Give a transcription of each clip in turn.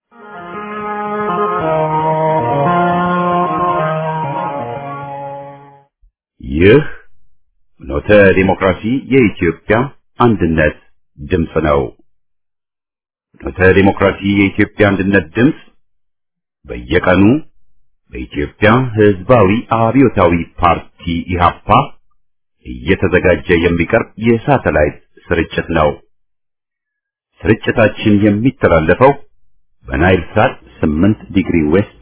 ይህ ኖተ ዲሞክራሲ የኢትዮጵያ አንድነት ድምፅ ነው። ኖተ ዲሞክራሲ የኢትዮጵያ አንድነት ድምፅ በየቀኑ በኢትዮጵያ ሕዝባዊ አብዮታዊ ፓርቲ ኢህአፓ እየተዘጋጀ የሚቀርብ የሳተላይት ስርጭት ነው። ስርጭታችን የሚተላለፈው በናይል ሳት 8 ዲግሪ ዌስት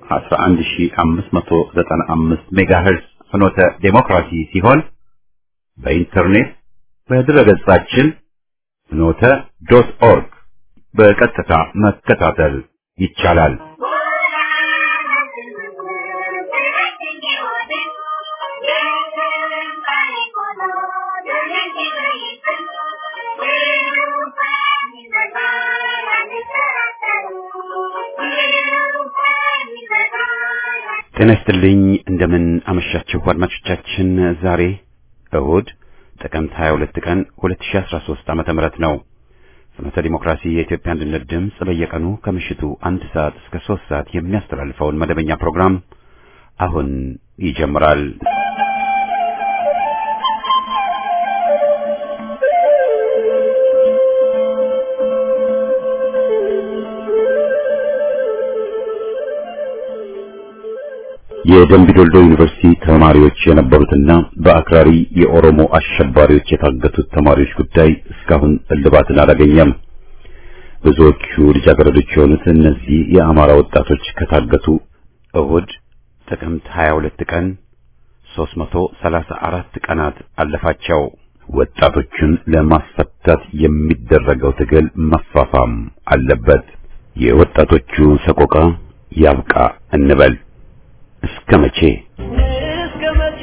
11595 ሜጋሄርዝ ፍኖተ ዴሞክራሲ ሲሆን በኢንተርኔት በድረገጻችን ፍኖተ ዶት ኦርግ በቀጥታ መከታተል ይቻላል። ጤና ይስጥልኝ። እንደምን አመሻችሁ አድማጮቻችን። ዛሬ እሁድ ጥቅምት 22 ቀን 2013 ዓመተ ምህረት ነው። ፍኖተ ዲሞክራሲ የኢትዮጵያ አንድነት ድምፅ በየቀኑ ከምሽቱ አንድ ሰዓት እስከ ሶስት ሰዓት የሚያስተላልፈውን መደበኛ ፕሮግራም አሁን ይጀምራል። የደምቢ ዶልዶ ዩኒቨርሲቲ ተማሪዎች የነበሩትና በአክራሪ የኦሮሞ አሸባሪዎች የታገቱት ተማሪዎች ጉዳይ እስካሁን እልባትን አላገኘም። ብዙዎቹ ልጃገረዶች የሆኑት እነዚህ የአማራ ወጣቶች ከታገቱ እሁድ ጥቅምት 22 ቀን 334 ቀናት አለፋቸው። ወጣቶቹን ለማስፈታት የሚደረገው ትግል መፋፋም አለበት። የወጣቶቹ ሰቆቃ ያብቃ እንበል። እስከ መቼ እስከ መቼ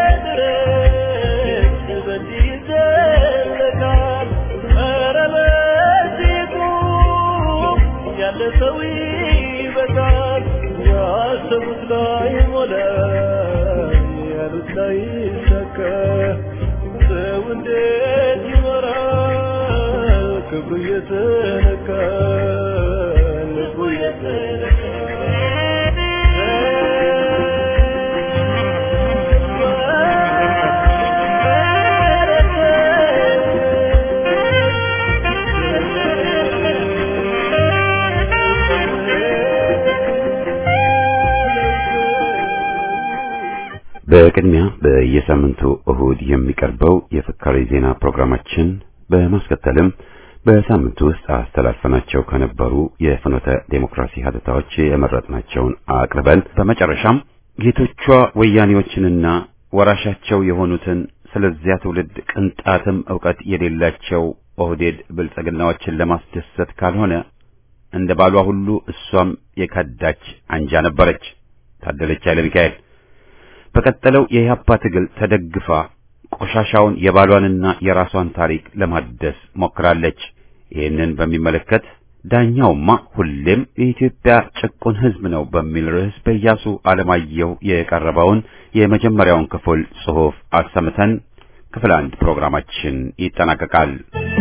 ድረስ በዚህ ይዘለቃል? ኧረ በዚህ ቁም፣ ያለ ሰው ይበቃል። ያሰቡት ላይ ሞላ፣ ያሉት ላይ ይሳካ። ሰው እንዴት ይኖራል? ክብሩ እየተነካ ልቡ በቅድሚያ በየሳምንቱ እሁድ የሚቀርበው የፍካሬ ዜና ፕሮግራማችን በማስከተልም በሳምንቱ ውስጥ አስተላልፈናቸው ከነበሩ የፍኖተ ዴሞክራሲ ሀተታዎች የመረጥናቸውን አቅርበን በመጨረሻም ጌቶቿ ወያኔዎችንና ወራሻቸው የሆኑትን ስለዚያ ትውልድ ቅንጣትም ዕውቀት የሌላቸው ኦህዴድ ብልጽግናዎችን ለማስደሰት ካልሆነ እንደ ባሏ ሁሉ እሷም የከዳች አንጃ ነበረች። ታደለች ኃይለ ሚካኤል በቀጠለው የኢህአፓ ትግል ተደግፋ ቆሻሻውን የባሏንና የራሷን ታሪክ ለማደስ ሞክራለች። ይህንን በሚመለከት ዳኛውማ ሁሌም የኢትዮጵያ ጭቁን ሕዝብ ነው በሚል ርዕስ በኢያሱ አለማየሁ የቀረበውን የመጀመሪያውን ክፍል ጽሑፍ አሰምተን ክፍል አንድ ፕሮግራማችን ይጠናቀቃል።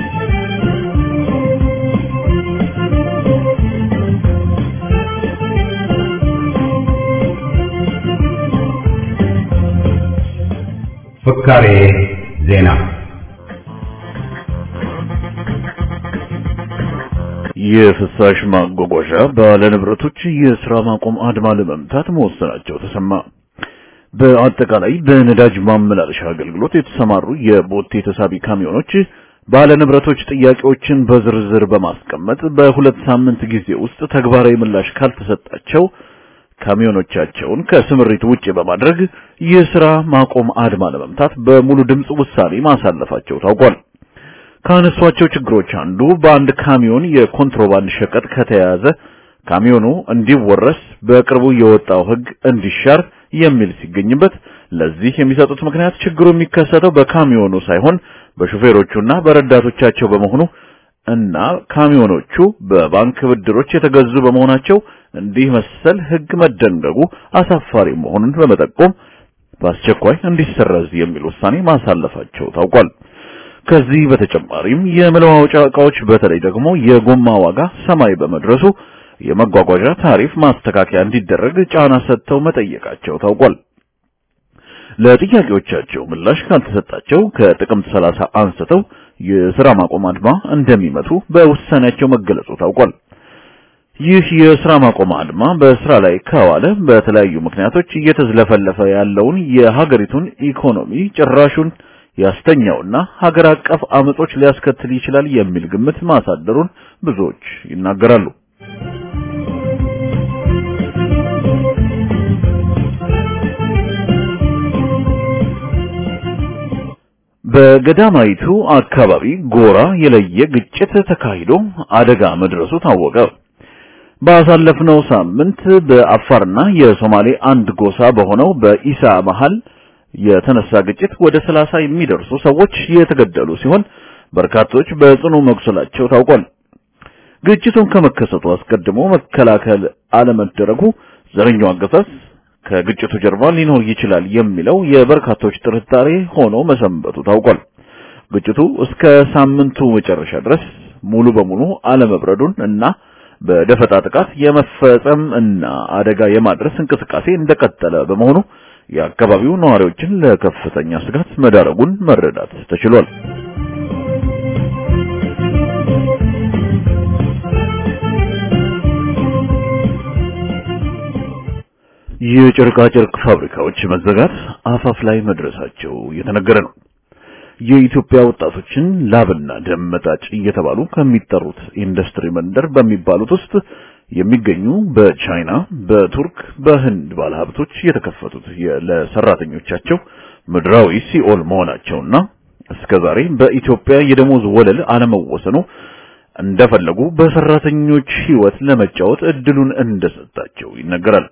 ፍካሬ ዜና የፍሳሽ ማጓጓዣ ባለንብረቶች የሥራ ማቆም አድማ ለመምታት መወሰናቸው ተሰማ። በአጠቃላይ በነዳጅ ማመላለሻ አገልግሎት የተሰማሩ የቦቴ ተሳቢ ካሚዮኖች ባለንብረቶች ጥያቄዎችን በዝርዝር በማስቀመጥ በሁለት ሳምንት ጊዜ ውስጥ ተግባራዊ ምላሽ ካልተሰጣቸው ካሚዮኖቻቸውን ከስምሪት ውጪ በማድረግ የሥራ ማቆም አድማ ለመምታት በሙሉ ድምፅ ውሳኔ ማሳለፋቸው ታውቋል። ካነሷቸው ችግሮች አንዱ በአንድ ካሚዮን የኮንትሮባንድ ሸቀጥ ከተያዘ ካሚዮኑ እንዲወረስ በቅርቡ የወጣው ሕግ እንዲሻር የሚል ሲገኝበት ለዚህ የሚሰጡት ምክንያት ችግሩ የሚከሰተው በካሚዮኑ ሳይሆን በሹፌሮቹና በረዳቶቻቸው በመሆኑ እና ካሚዮኖቹ በባንክ ብድሮች የተገዙ በመሆናቸው እንዲህ መሰል ሕግ መደንገጉ አሳፋሪ መሆኑን በመጠቆም በአስቸኳይ እንዲሰረዝ የሚል ውሳኔ ማሳለፋቸው ታውቋል። ከዚህ በተጨማሪም የመለዋወጫ ዕቃዎች በተለይ ደግሞ የጎማ ዋጋ ሰማይ በመድረሱ የመጓጓዣ ታሪፍ ማስተካከያ እንዲደረግ ጫና ሰጥተው መጠየቃቸው ታውቋል። ለጥያቄዎቻቸው ምላሽ ካልተሰጣቸው ከጥቅምት 30 አንስተው የሥራ ማቆም አድማ እንደሚመቱ በውሳኔያቸው መገለጹ ታውቋል። ይህ የሥራ ማቆም አድማ በስራ ላይ ከዋለ በተለያዩ ምክንያቶች እየተዝለፈለፈ ያለውን የሀገሪቱን ኢኮኖሚ ጭራሹን ያስተኛውና ሀገር አቀፍ አመጾች ሊያስከትል ይችላል የሚል ግምት ማሳደሩን ብዙዎች ይናገራሉ። በገዳማይቱ አካባቢ ጎራ የለየ ግጭት ተካሂዶ አደጋ መድረሱ ታወቀ። ባሳለፍነው ሳምንት በአፋርና የሶማሌ አንድ ጎሳ በሆነው በኢሳ መሃል የተነሳ ግጭት ወደ ሰላሳ የሚደርሱ ሰዎች የተገደሉ ሲሆን በርካቶች በጽኑ መቁሰላቸው ታውቋል። ግጭቱን ከመከሰቱ አስቀድሞ መከላከል አለመደረጉ ዘረኛው አገዛዝ ከግጭቱ ጀርባ ሊኖር ይችላል የሚለው የበርካቶች ጥርጣሬ ሆኖ መሰንበቱ ታውቋል። ግጭቱ እስከ ሳምንቱ መጨረሻ ድረስ ሙሉ በሙሉ አለመብረዱን እና በደፈጣ ጥቃት የመፈጸም እና አደጋ የማድረስ እንቅስቃሴ እንደቀጠለ በመሆኑ የአካባቢው ነዋሪዎችን ለከፍተኛ ስጋት መዳረጉን መረዳት ተችሏል። የጨርቃ ጨርቅ ፋብሪካዎች መዘጋት አፋፍ ላይ መድረሳቸው እየተነገረ ነው። የኢትዮጵያ ወጣቶችን ላብና ደም መጣጭ እየተባሉ ከሚጠሩት ኢንዱስትሪ መንደር በሚባሉት ውስጥ የሚገኙ በቻይና፣ በቱርክ፣ በህንድ ባለሀብቶች የተከፈቱት ለሰራተኞቻቸው ምድራዊ ሲኦል መሆናቸውና እስከዛሬ በኢትዮጵያ የደሞዝ ወለል አለመወሰኑ እንደፈለጉ በሰራተኞች ህይወት ለመጫወት እድሉን እንደሰጣቸው ይነገራል።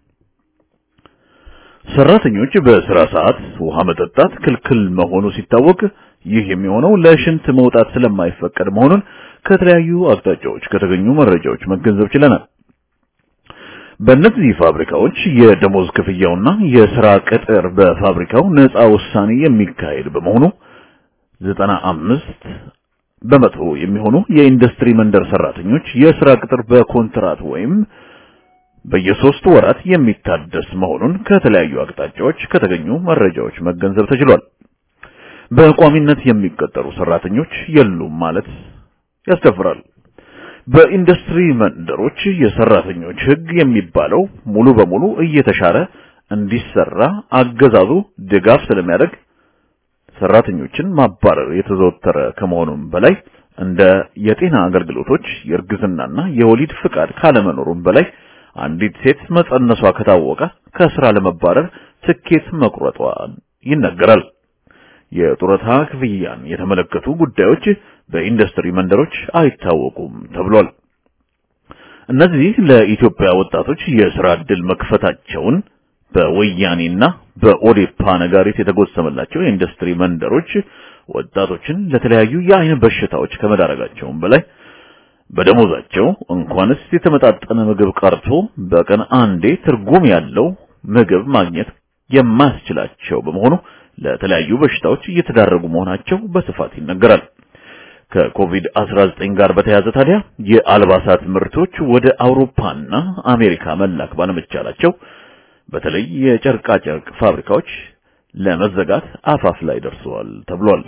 ሰራተኞች በስራ ሰዓት ውሃ መጠጣት ክልክል መሆኑ ሲታወቅ ይህ የሚሆነው ለሽንት መውጣት ስለማይፈቀድ መሆኑን ከተለያዩ አቅጣጫዎች ከተገኙ መረጃዎች መገንዘብ ችለናል። በእነዚህ ፋብሪካዎች የደሞዝ ክፍያውና የስራ ቅጥር በፋብሪካው ነፃ ውሳኔ የሚካሄድ በመሆኑ ዘጠና አምስት በመቶ የሚሆኑ የኢንዱስትሪ መንደር ሰራተኞች የስራ ቅጥር በኮንትራት ወይም በየሶስት ወራት የሚታደስ መሆኑን ከተለያዩ አቅጣጫዎች ከተገኙ መረጃዎች መገንዘብ ተችሏል። በቋሚነት የሚቀጠሩ ሰራተኞች የሉም ማለት ያስደፍራል። በኢንዱስትሪ መንደሮች የሰራተኞች ህግ የሚባለው ሙሉ በሙሉ እየተሻረ እንዲሰራ አገዛዙ ድጋፍ ስለሚያደርግ ሰራተኞችን ማባረር የተዘወተረ ከመሆኑም በላይ እንደ የጤና አገልግሎቶች የእርግዝናና የወሊድ ፍቃድ ካለመኖሩም በላይ አንዲት ሴት መጸነሷ ከታወቀ ከስራ ለመባረር ትኬት መቁረጧ ይነገራል። የጡረታ ክፍያን የተመለከቱ ጉዳዮች በኢንዱስትሪ መንደሮች አይታወቁም ተብሏል። እነዚህ ለኢትዮጵያ ወጣቶች የስራ ዕድል መክፈታቸውን በወያኔና በኦዴፓ ነጋሪት የተጎሰመላቸው የኢንዱስትሪ መንደሮች ወጣቶችን ለተለያዩ የአይን በሽታዎች ከመዳረጋቸውም በላይ በደሞዛቸው እንኳንስ የተመጣጠነ ምግብ ቀርቶ በቀን አንዴ ትርጉም ያለው ምግብ ማግኘት የማያስችላቸው በመሆኑ ለተለያዩ በሽታዎች እየተዳረጉ መሆናቸው በስፋት ይነገራል። ከኮቪድ-19 ጋር በተያያዘ ታዲያ የአልባሳት ምርቶች ወደ አውሮፓና አሜሪካ መላክ ባለመቻላቸው በተለይ የጨርቃ ጨርቅ ፋብሪካዎች ለመዘጋት አፋፍ ላይ ደርሰዋል ተብሏል።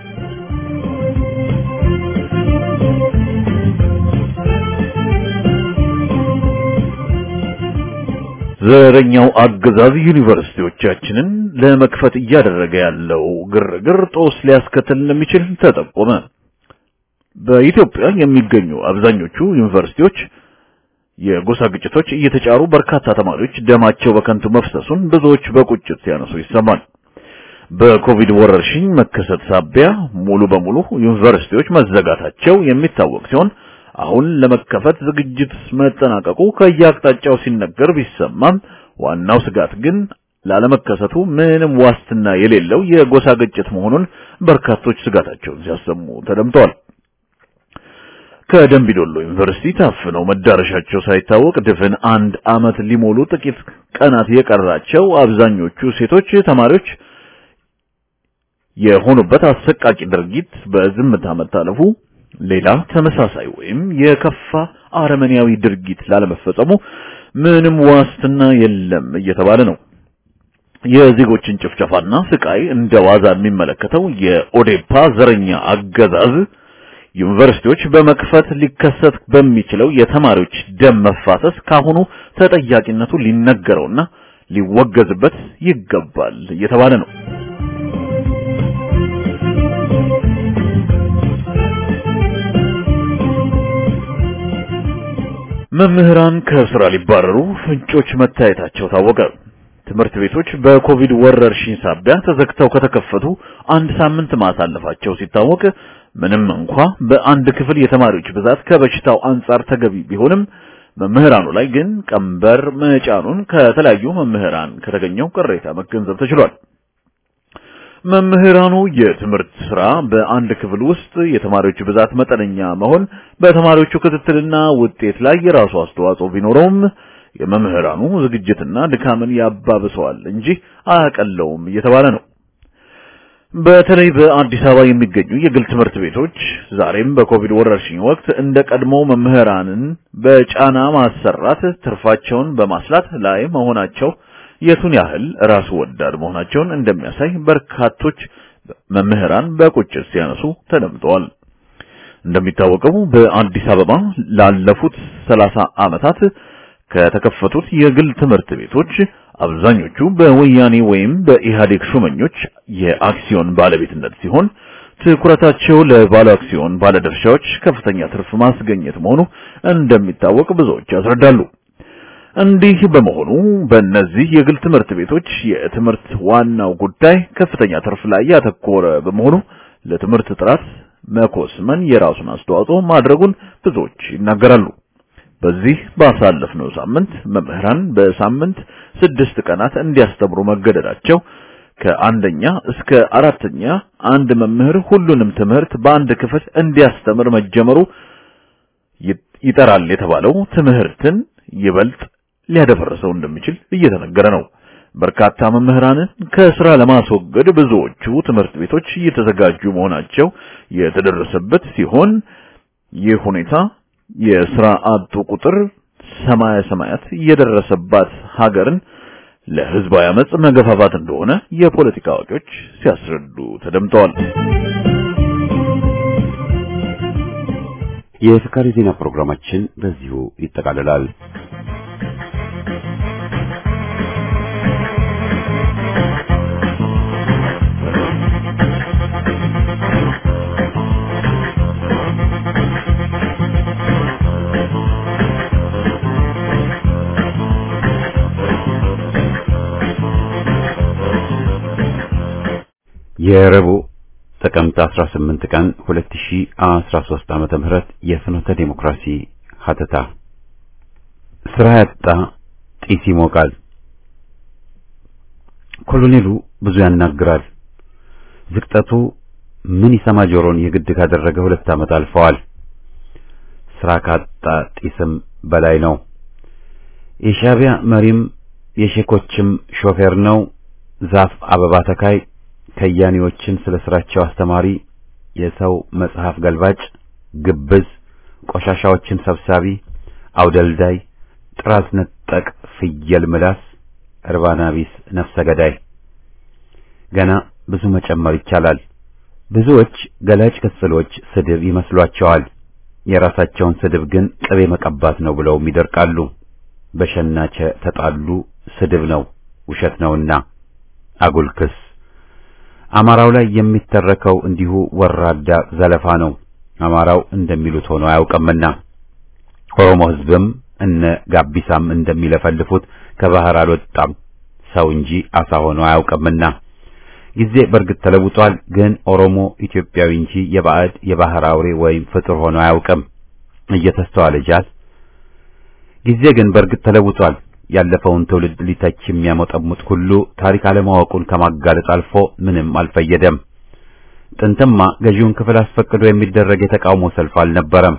ዘረኛው አገዛዝ ዩኒቨርሲቲዎቻችንን ለመክፈት እያደረገ ያለው ግርግር ጦስ ሊያስከትል እንደሚችል ተጠቆመ። በኢትዮጵያ የሚገኙ አብዛኞቹ ዩኒቨርሲቲዎች የጎሳ ግጭቶች እየተጫሩ በርካታ ተማሪዎች ደማቸው በከንቱ መፍሰሱን ብዙዎች በቁጭት ሲያነሱ ይሰማል። በኮቪድ ወረርሽኝ መከሰት ሳቢያ ሙሉ በሙሉ ዩኒቨርሲቲዎች መዘጋታቸው የሚታወቅ ሲሆን አሁን ለመከፈት ዝግጅት መጠናቀቁ ከየአቅጣጫው ሲነገር ቢሰማም ዋናው ስጋት ግን ላለመከሰቱ ምንም ዋስትና የሌለው የጎሳ ግጭት መሆኑን በርካቶች ስጋታቸውን ሲያሰሙ ተደምጠዋል። ከደምቢዶሎ ዩኒቨርሲቲ ታፍነው መዳረሻቸው ሳይታወቅ ድፍን አንድ ዓመት ሊሞሉ ጥቂት ቀናት የቀራቸው አብዛኞቹ ሴቶች ተማሪዎች የሆኑበት አሰቃቂ ድርጊት በዝምታ መታለፉ ሌላ ተመሳሳይ ወይም የከፋ አረመኔያዊ ድርጊት ላለመፈጸሙ ምንም ዋስትና የለም እየተባለ ነው። የዜጎችን ጭፍጨፋና ስቃይ እንደ ዋዛ የሚመለከተው የኦዴፓ ዘረኛ አገዛዝ ዩኒቨርሲቲዎች በመክፈት ሊከሰት በሚችለው የተማሪዎች ደም መፋሰስ ካሁኑ ተጠያቂነቱ ሊነገረውና ሊወገዝበት ይገባል እየተባለ ነው። መምህራን ከስራ ሊባረሩ ፍንጮች መታየታቸው ታወቀ። ትምህርት ቤቶች በኮቪድ ወረርሽኝ ሳቢያ ተዘግተው ከተከፈቱ አንድ ሳምንት ማሳለፋቸው ሲታወቅ ምንም እንኳ በአንድ ክፍል የተማሪዎች ብዛት ከበሽታው አንጻር ተገቢ ቢሆንም መምህራኑ ላይ ግን ቀንበር መጫኑን ከተለያዩ መምህራን ከተገኘው ቅሬታ መገንዘብ ተችሏል። መምህራኑ የትምህርት ስራ በአንድ ክፍል ውስጥ የተማሪዎች ብዛት መጠነኛ መሆን በተማሪዎቹ ክትትልና ውጤት ላይ የራሱ አስተዋጽኦ ቢኖረውም የመምህራኑ ዝግጅትና ድካምን ያባብሰዋል እንጂ አያቀለውም እየተባለ ነው። በተለይ በአዲስ አበባ የሚገኙ የግል ትምህርት ቤቶች ዛሬም በኮቪድ ወረርሽኝ ወቅት እንደ ቀድሞ መምህራንን በጫና ማሰራት ትርፋቸውን በማስላት ላይ መሆናቸው የቱን ያህል ራስ ወዳድ መሆናቸውን እንደሚያሳይ በርካቶች መምህራን በቁጭት ሲያነሱ ተደምጠዋል። እንደሚታወቀው በአዲስ አበባ ላለፉት ሰላሳ ዓመታት ከተከፈቱት የግል ትምህርት ቤቶች አብዛኞቹ በወያኔ ወይም በኢህአዴግ ሹመኞች የአክሲዮን ባለቤትነት ሲሆን ትኩረታቸው ለባለ አክሲዮን ባለድርሻዎች ከፍተኛ ትርፍ ማስገኘት መሆኑ እንደሚታወቅ ብዙዎች ያስረዳሉ። እንዲህ በመሆኑ በእነዚህ የግል ትምህርት ቤቶች የትምህርት ዋናው ጉዳይ ከፍተኛ ትርፍ ላይ ያተኮረ በመሆኑ ለትምህርት ጥራት መኮስመን የራሱን አስተዋጽኦ ማድረጉን ብዙዎች ይናገራሉ። በዚህ ባሳለፍነው ሳምንት መምህራን በሳምንት ስድስት ቀናት እንዲያስተምሩ መገደዳቸው ከአንደኛ እስከ አራተኛ አንድ መምህር ሁሉንም ትምህርት በአንድ ክፍል እንዲያስተምር መጀመሩ ይጠራል የተባለው ትምህርትን ይበልጥ ሊያደፈርሰው እንደሚችል እየተነገረ ነው። በርካታ መምህራንን ከስራ ለማስወገድ ብዙዎቹ ትምህርት ቤቶች እየተዘጋጁ መሆናቸው የተደረሰበት ሲሆን ይህ ሁኔታ የስራ አጡ ቁጥር ሰማያ ሰማያት የደረሰባት ሀገርን ለህዝባዊ አመጽ መገፋፋት እንደሆነ የፖለቲካ አዋቂዎች ሲያስረዱ ተደምጠዋል። የፍካሪ ዜና ፕሮግራማችን በዚሁ ይጠቃልላል። የረቡዕ ጥቅምት 18 ቀን 2013 ዓመተ ምህረት የፍኖተ ዴሞክራሲ ሀተታ ስራ ያጣ ጢስ ይሞቃል። ኮሎኔሉ ብዙ ያናግራል። ዝቅጠቱ ምን ይሰማ ጆሮን የግድ ካደረገ ሁለት ዓመት አልፈዋል። ስራ ካጣ ጢስም በላይ ነው። የሻዕቢያ መሪም የሼኮችም ሾፌር ነው። ዛፍ አበባ ተካይ ከያኔዎችን ስለ ስራቸው አስተማሪ፣ የሰው መጽሐፍ ገልባጭ፣ ግብዝ፣ ቆሻሻዎችን ሰብሳቢ፣ አውደልዳይ፣ ጥራዝ ነጠቅ፣ ፍየል ምላስ፣ እርባና ቢስ፣ ነፍሰ ገዳይ። ገና ብዙ መጨመር ይቻላል። ብዙዎች ገላጭ ቅጽሎች ስድብ ይመስሏቸዋል። የራሳቸውን ስድብ ግን ቅቤ መቀባት ነው ብለውም ይደርቃሉ። በሸናቸ ተጣሉ ስድብ ነው ውሸት ነውና አጉል ክስ አማራው ላይ የሚተረከው እንዲሁ ወራዳ ዘለፋ ነው። አማራው እንደሚሉት ሆኖ አያውቅምና ኦሮሞ ሕዝብም እነ ጋቢሳም እንደሚለፈልፉት ከባህር አልወጣም ሰው እንጂ አሳ ሆኖ አያውቅምና ጊዜ በእርግጥ ተለውጧል። ግን ኦሮሞ ኢትዮጵያዊ እንጂ የባዕድ የባህር አውሬ ወይም ፍጡር ሆኖ አያውቅም እየተስተዋለ ጃል። ጊዜ ግን በእርግጥ ተለውጧል። ያለፈውን ትውልድ ሊተች የሚያሞጠሙት ሁሉ ታሪክ አለማወቁን ከማጋለጥ አልፎ ምንም አልፈየደም። ጥንትማ ገዢውን ክፍል አስፈቅዶ የሚደረግ የተቃውሞ ሰልፍ አልነበረም።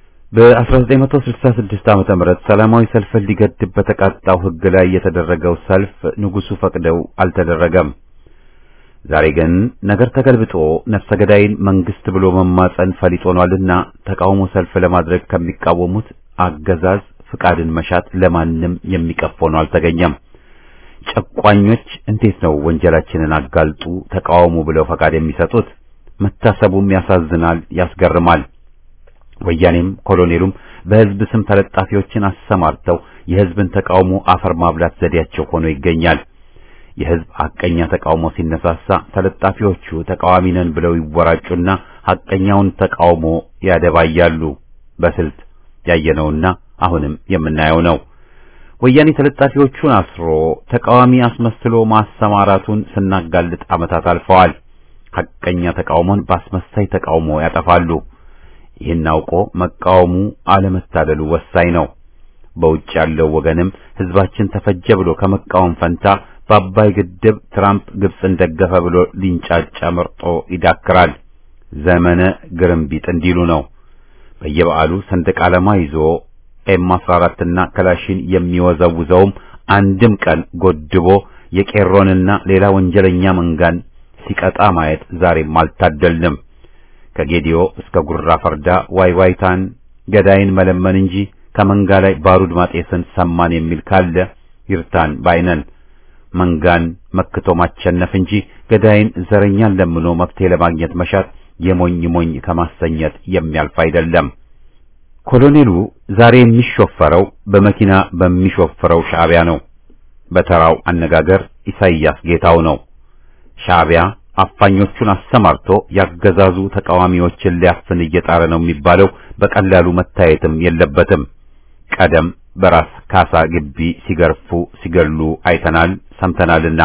በ1966 ዓመተ ምህረት ሰላማዊ ሰልፍን ሊገድብ በተቃጣው ሕግ ላይ የተደረገው ሰልፍ ንጉሱ ፈቅደው አልተደረገም። ዛሬ ግን ነገር ተገልብጦ ነፍሰ ገዳይን መንግስት ብሎ መማጸን ፈሊጥ ሆኗልና ተቃውሞ ሰልፍ ለማድረግ ከሚቃወሙት አገዛዝ ፍቃድን መሻት ለማንም የሚቀፍ ሆኖ አልተገኘም። ጨቋኞች እንዴት ነው ወንጀላችንን አጋልጡ ተቃወሙ ብለው ፈቃድ የሚሰጡት? መታሰቡም ያሳዝናል፣ ያስገርማል። ወያኔም ኮሎኔሉም በህዝብ ስም ተለጣፊዎችን አሰማርተው የህዝብን ተቃውሞ አፈር ማብላት ዘዴያቸው ሆኖ ይገኛል። የህዝብ ሐቀኛ ተቃውሞ ሲነሳሳ ተለጣፊዎቹ ተቃዋሚ ነን ብለው ይወራጩና ሐቀኛውን ተቃውሞ ያደባያሉ። በስልት ያየነውና አሁንም የምናየው ነው። ወያኔ ተለጣፊዎቹን አስሮ ተቃዋሚ አስመስሎ ማሰማራቱን ስናጋልጥ ዓመታት አልፈዋል። ሐቀኛ ተቃውሞን በአስመሳይ ተቃውሞ ያጠፋሉ። ይህን አውቆ መቃወሙ አለመታደሉ ወሳኝ ነው። በውጭ ያለው ወገንም ህዝባችን ተፈጀ ብሎ ከመቃወም ፈንታ በአባይ ግድብ ትራምፕ ግብፅን ደገፈ ብሎ ሊንጫጫ መርጦ ይዳክራል። ዘመነ ግርምቢጥ እንዲሉ ነው። በየበዓሉ ሰንደቅ ዓላማ ይዞ ኤም 14 እና ክላሽን የሚወዘውዘውም አንድም ቀን ጎድቦ የቄሮንና ሌላ ወንጀለኛ መንጋን ሲቀጣ ማየት ዛሬም አልታደልንም። ከጌዲዮ እስከ ጉራ ፈርዳ ዋይዋይታን ገዳይን መለመን እንጂ ከመንጋ ላይ ባሩድ ማጤስን ሰማን የሚል ካለ ይርታን ባይነን። መንጋን መክቶ ማቸነፍ እንጂ ገዳይን ዘረኛን ለምኖ መፍትሄ ለማግኘት መሻት የሞኝ ሞኝ ከማሰኘት የሚያልፍ አይደለም። ኮሎኔሉ ዛሬ የሚሾፈረው በመኪና በሚሾፈረው ሻዕቢያ ነው። በተራው አነጋገር ኢሳይያስ ጌታው ነው። ሻዕቢያ አፋኞቹን አሰማርቶ ያገዛዙ ተቃዋሚዎችን ሊያፍን እየጣረ ነው የሚባለው በቀላሉ መታየትም የለበትም። ቀደም በራስ ካሳ ግቢ ሲገርፉ ሲገሉ አይተናል ሰምተናልና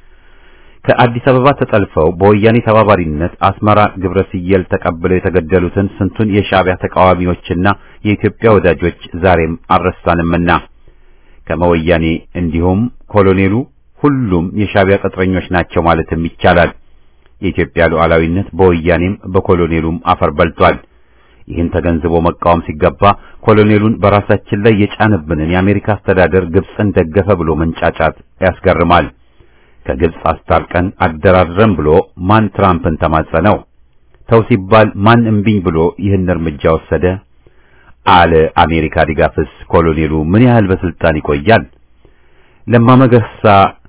ከአዲስ አበባ ተጠልፈው በወያኔ ተባባሪነት አስመራ ግብረ ሲየል ተቀብለው የተገደሉትን ስንቱን የሻዕቢያ ተቃዋሚዎችና የኢትዮጵያ ወዳጆች ዛሬም አልረሳንምና ከመወያኔ እንዲሁም ኮሎኔሉ ሁሉም የሻዕቢያ ቅጥረኞች ናቸው ማለትም ይቻላል። የኢትዮጵያ ሉዓላዊነት በወያኔም በኮሎኔሉም አፈር በልቷል። ይህን ተገንዝቦ መቃወም ሲገባ ኮሎኔሉን በራሳችን ላይ የጫንብንን የአሜሪካ አስተዳደር ግብፅን ደገፈ ብሎ መንጫጫት ያስገርማል። ከግብፅ አስታርቀን አደራድረን ብሎ ማን ትራምፕን ተማጸነው? ተው ሲባል ማን እምቢኝ ብሎ ይህን እርምጃ ወሰደ? አለ አሜሪካ ድጋፍስ ኮሎኔሉ ምን ያህል በስልጣን ይቆያል? ለማ መገርሳ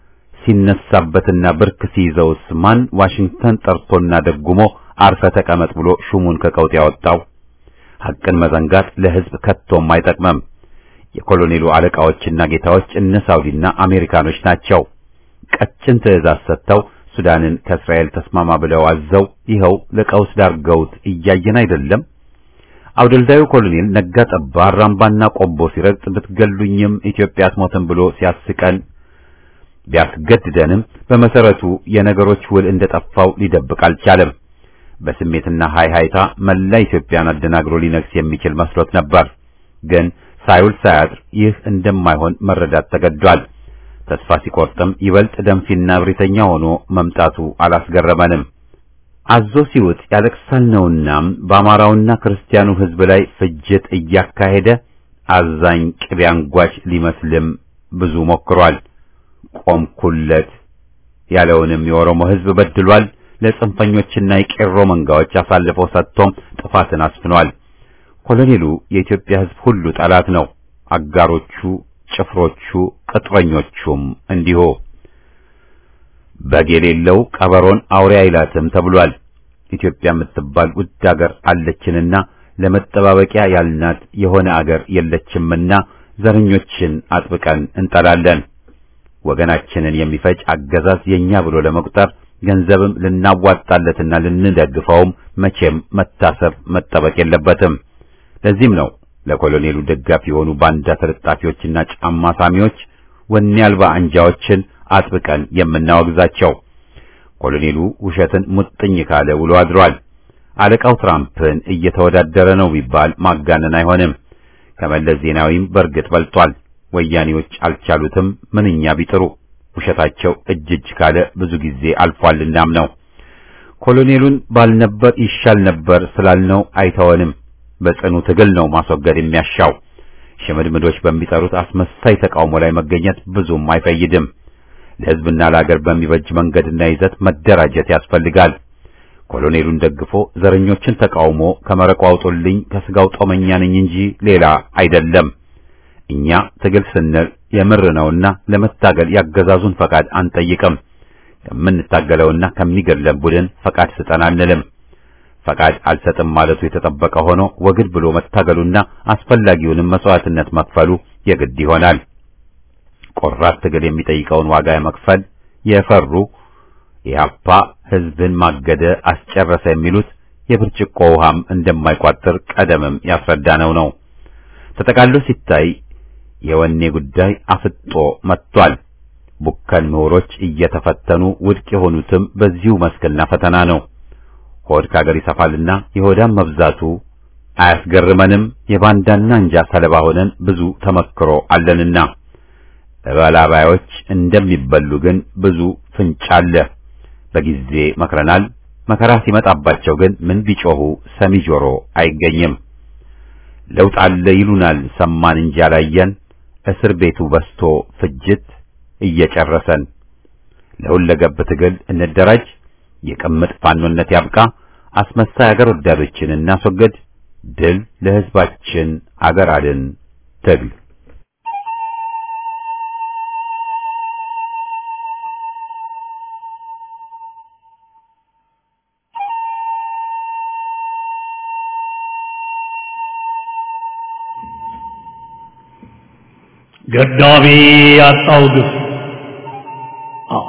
ሲነሳበትና ብርክ ሲይዘውስ ማን ዋሽንግተን ጠርቶና ደጉሞ አርፈ ተቀመጥ ብሎ ሹሙን ከቀውጥ ያወጣው? ሐቅን መዘንጋት ለሕዝብ ከቶም አይጠቅመም። የኮሎኔሉ አለቃዎችና ጌታዎች እነ ሳውዲና አሜሪካኖች ናቸው። ቀጭን ትዕዛዝ ሰጥተው ሱዳንን ከእስራኤል ተስማማ ብለው አዘው ይኸው ለቀውስ ዳርገውት እያየን አይደለም። አውደልዳዩ ኮሎኔል ነጋ ጠባ አራምባና ቆቦ ሲረግጥ ብትገሉኝም ኢትዮጵያ አትሞትም ብሎ ሲያስቀን ቢያስገድደንም በመሰረቱ የነገሮች ውል እንደጠፋው ሊደብቅ አልቻለም። በስሜትና ሃይሃይታ መላ ኢትዮጵያን አደናግሮ ሊነግስ የሚችል መስሎት ነበር። ግን ሳይውል ሳያድር ይህ እንደማይሆን መረዳት ተገዷል። ተስፋ ሲቆርጥም ይበልጥ ደንፊና እብሪተኛ ሆኖ መምጣቱ አላስገረመንም። አዞ ሲውጥ ያለቅሳል ነውና በአማራውና ክርስቲያኑ ሕዝብ ላይ ፍጅት እያካሄደ አዛኝ ቅቤ አንጓች ሊመስልም ብዙ ሞክሯል። ቆምኩለት ያለውንም የኦሮሞ ሕዝብ በድሏል። ለጽንፈኞችና የቄሮ መንጋዎች አሳልፎ ሰጥቶም ጥፋትን አስፍኗል። ኮሎኔሉ የኢትዮጵያ ሕዝብ ሁሉ ጠላት ነው። አጋሮቹ፣ ጭፍሮቹ፣ ቅጥረኞቹም እንዲሁ። በግ የሌለው ቀበሮን አውሬ አይላትም ተብሏል። ኢትዮጵያ የምትባል ውድ አገር አለችንና ለመጠባበቂያ ያልናት የሆነ አገር የለችምና ዘረኞችን አጥብቀን እንጠላለን። ወገናችንን የሚፈጅ አገዛዝ የኛ ብሎ ለመቁጠር ገንዘብም ልናዋጣለትና ልንደግፈውም መቼም መታሰብ መጠበቅ የለበትም። ለዚህም ነው ለኮሎኔሉ ደጋፊ የሆኑ ባንዳ ተለጣፊዎችና ጫማ ሳሚዎች ወኔ አልባ አንጃዎችን አጥብቀን የምናወግዛቸው። ኮሎኔሉ ውሸትን ሙጥኝ ካለ ውሎ አድሯል። አለቃው ትራምፕን እየተወዳደረ ነው ቢባል ማጋነን አይሆንም። ከመለስ ዜናዊም በእርግጥ በልጧል። ወያኔዎች አልቻሉትም ምንኛ ቢጥሩ ውሸታቸው እጅ እጅ ካለ ብዙ ጊዜ አልፏልናም ነው። ኮሎኔሉን ባልነበር ይሻል ነበር ስላልነው አይተወንም። በጽኑ ትግል ነው ማስወገድ የሚያሻው። ሽምድምዶች በሚጠሩት አስመሳይ ተቃውሞ ላይ መገኘት ብዙም አይፈይድም። ለሕዝብና ለአገር በሚበጅ መንገድና ይዘት መደራጀት ያስፈልጋል። ኮሎኔሉን ደግፎ ዘረኞችን ተቃውሞ ከመረቁ አውጡልኝ ከስጋው ጦመኛ ነኝ እንጂ ሌላ አይደለም። እኛ ትግል ስንል የምር ነውና ለመታገል ያገዛዙን ፈቃድ አንጠይቅም። ከምንታገለውና ከሚገድለን ቡድን ፈቃድ ስጠን አንልም። ፈቃድ አልሰጥም ማለቱ የተጠበቀ ሆኖ ወግድ ብሎ መታገሉና አስፈላጊውንም መስዋዕትነት መክፈሉ የግድ ይሆናል። ቆራጥ ትግል የሚጠይቀውን ዋጋ መክፈል የፈሩ ኢህአፓ ህዝብን ማገደ አስጨረሰ የሚሉት የብርጭቆ ውሃም እንደማይቋጥር ቀደምም ያስረዳነው ነው። ተጠቃሎ ሲታይ የወኔ ጉዳይ አፍጦ መጥቷል። ቡከን ምሁሮች እየተፈተኑ ውድቅ የሆኑትም በዚሁ መስክና ፈተና ነው። ሆድ ከአገር ይሰፋልና የሆዳም መብዛቱ አያስገርመንም። የባንዳና እንጃ ሰለባ ሆነን ብዙ ተመክሮ አለንና በላባዮች እንደሚበሉ ግን ብዙ ፍንጭ አለ። በጊዜ መክረናል። መከራ ሲመጣባቸው ግን ምን ቢጮሁ ሰሚ ጆሮ አይገኝም። ለውጥ አለ ይሉናል፣ ሰማን እንጂ አላየን። እስር ቤቱ በስቶ ፍጅት እየጨረሰን። ለሁለገብ ትግል እንደራጅ። የቅምጥ ፋኖነት ያብቃ። አስመሳይ አገር ወዳዶችን እናስወግድ። ድል ለሕዝባችን አገር አድን ትግል ገዳቢ ያጣው ግፍ አዎ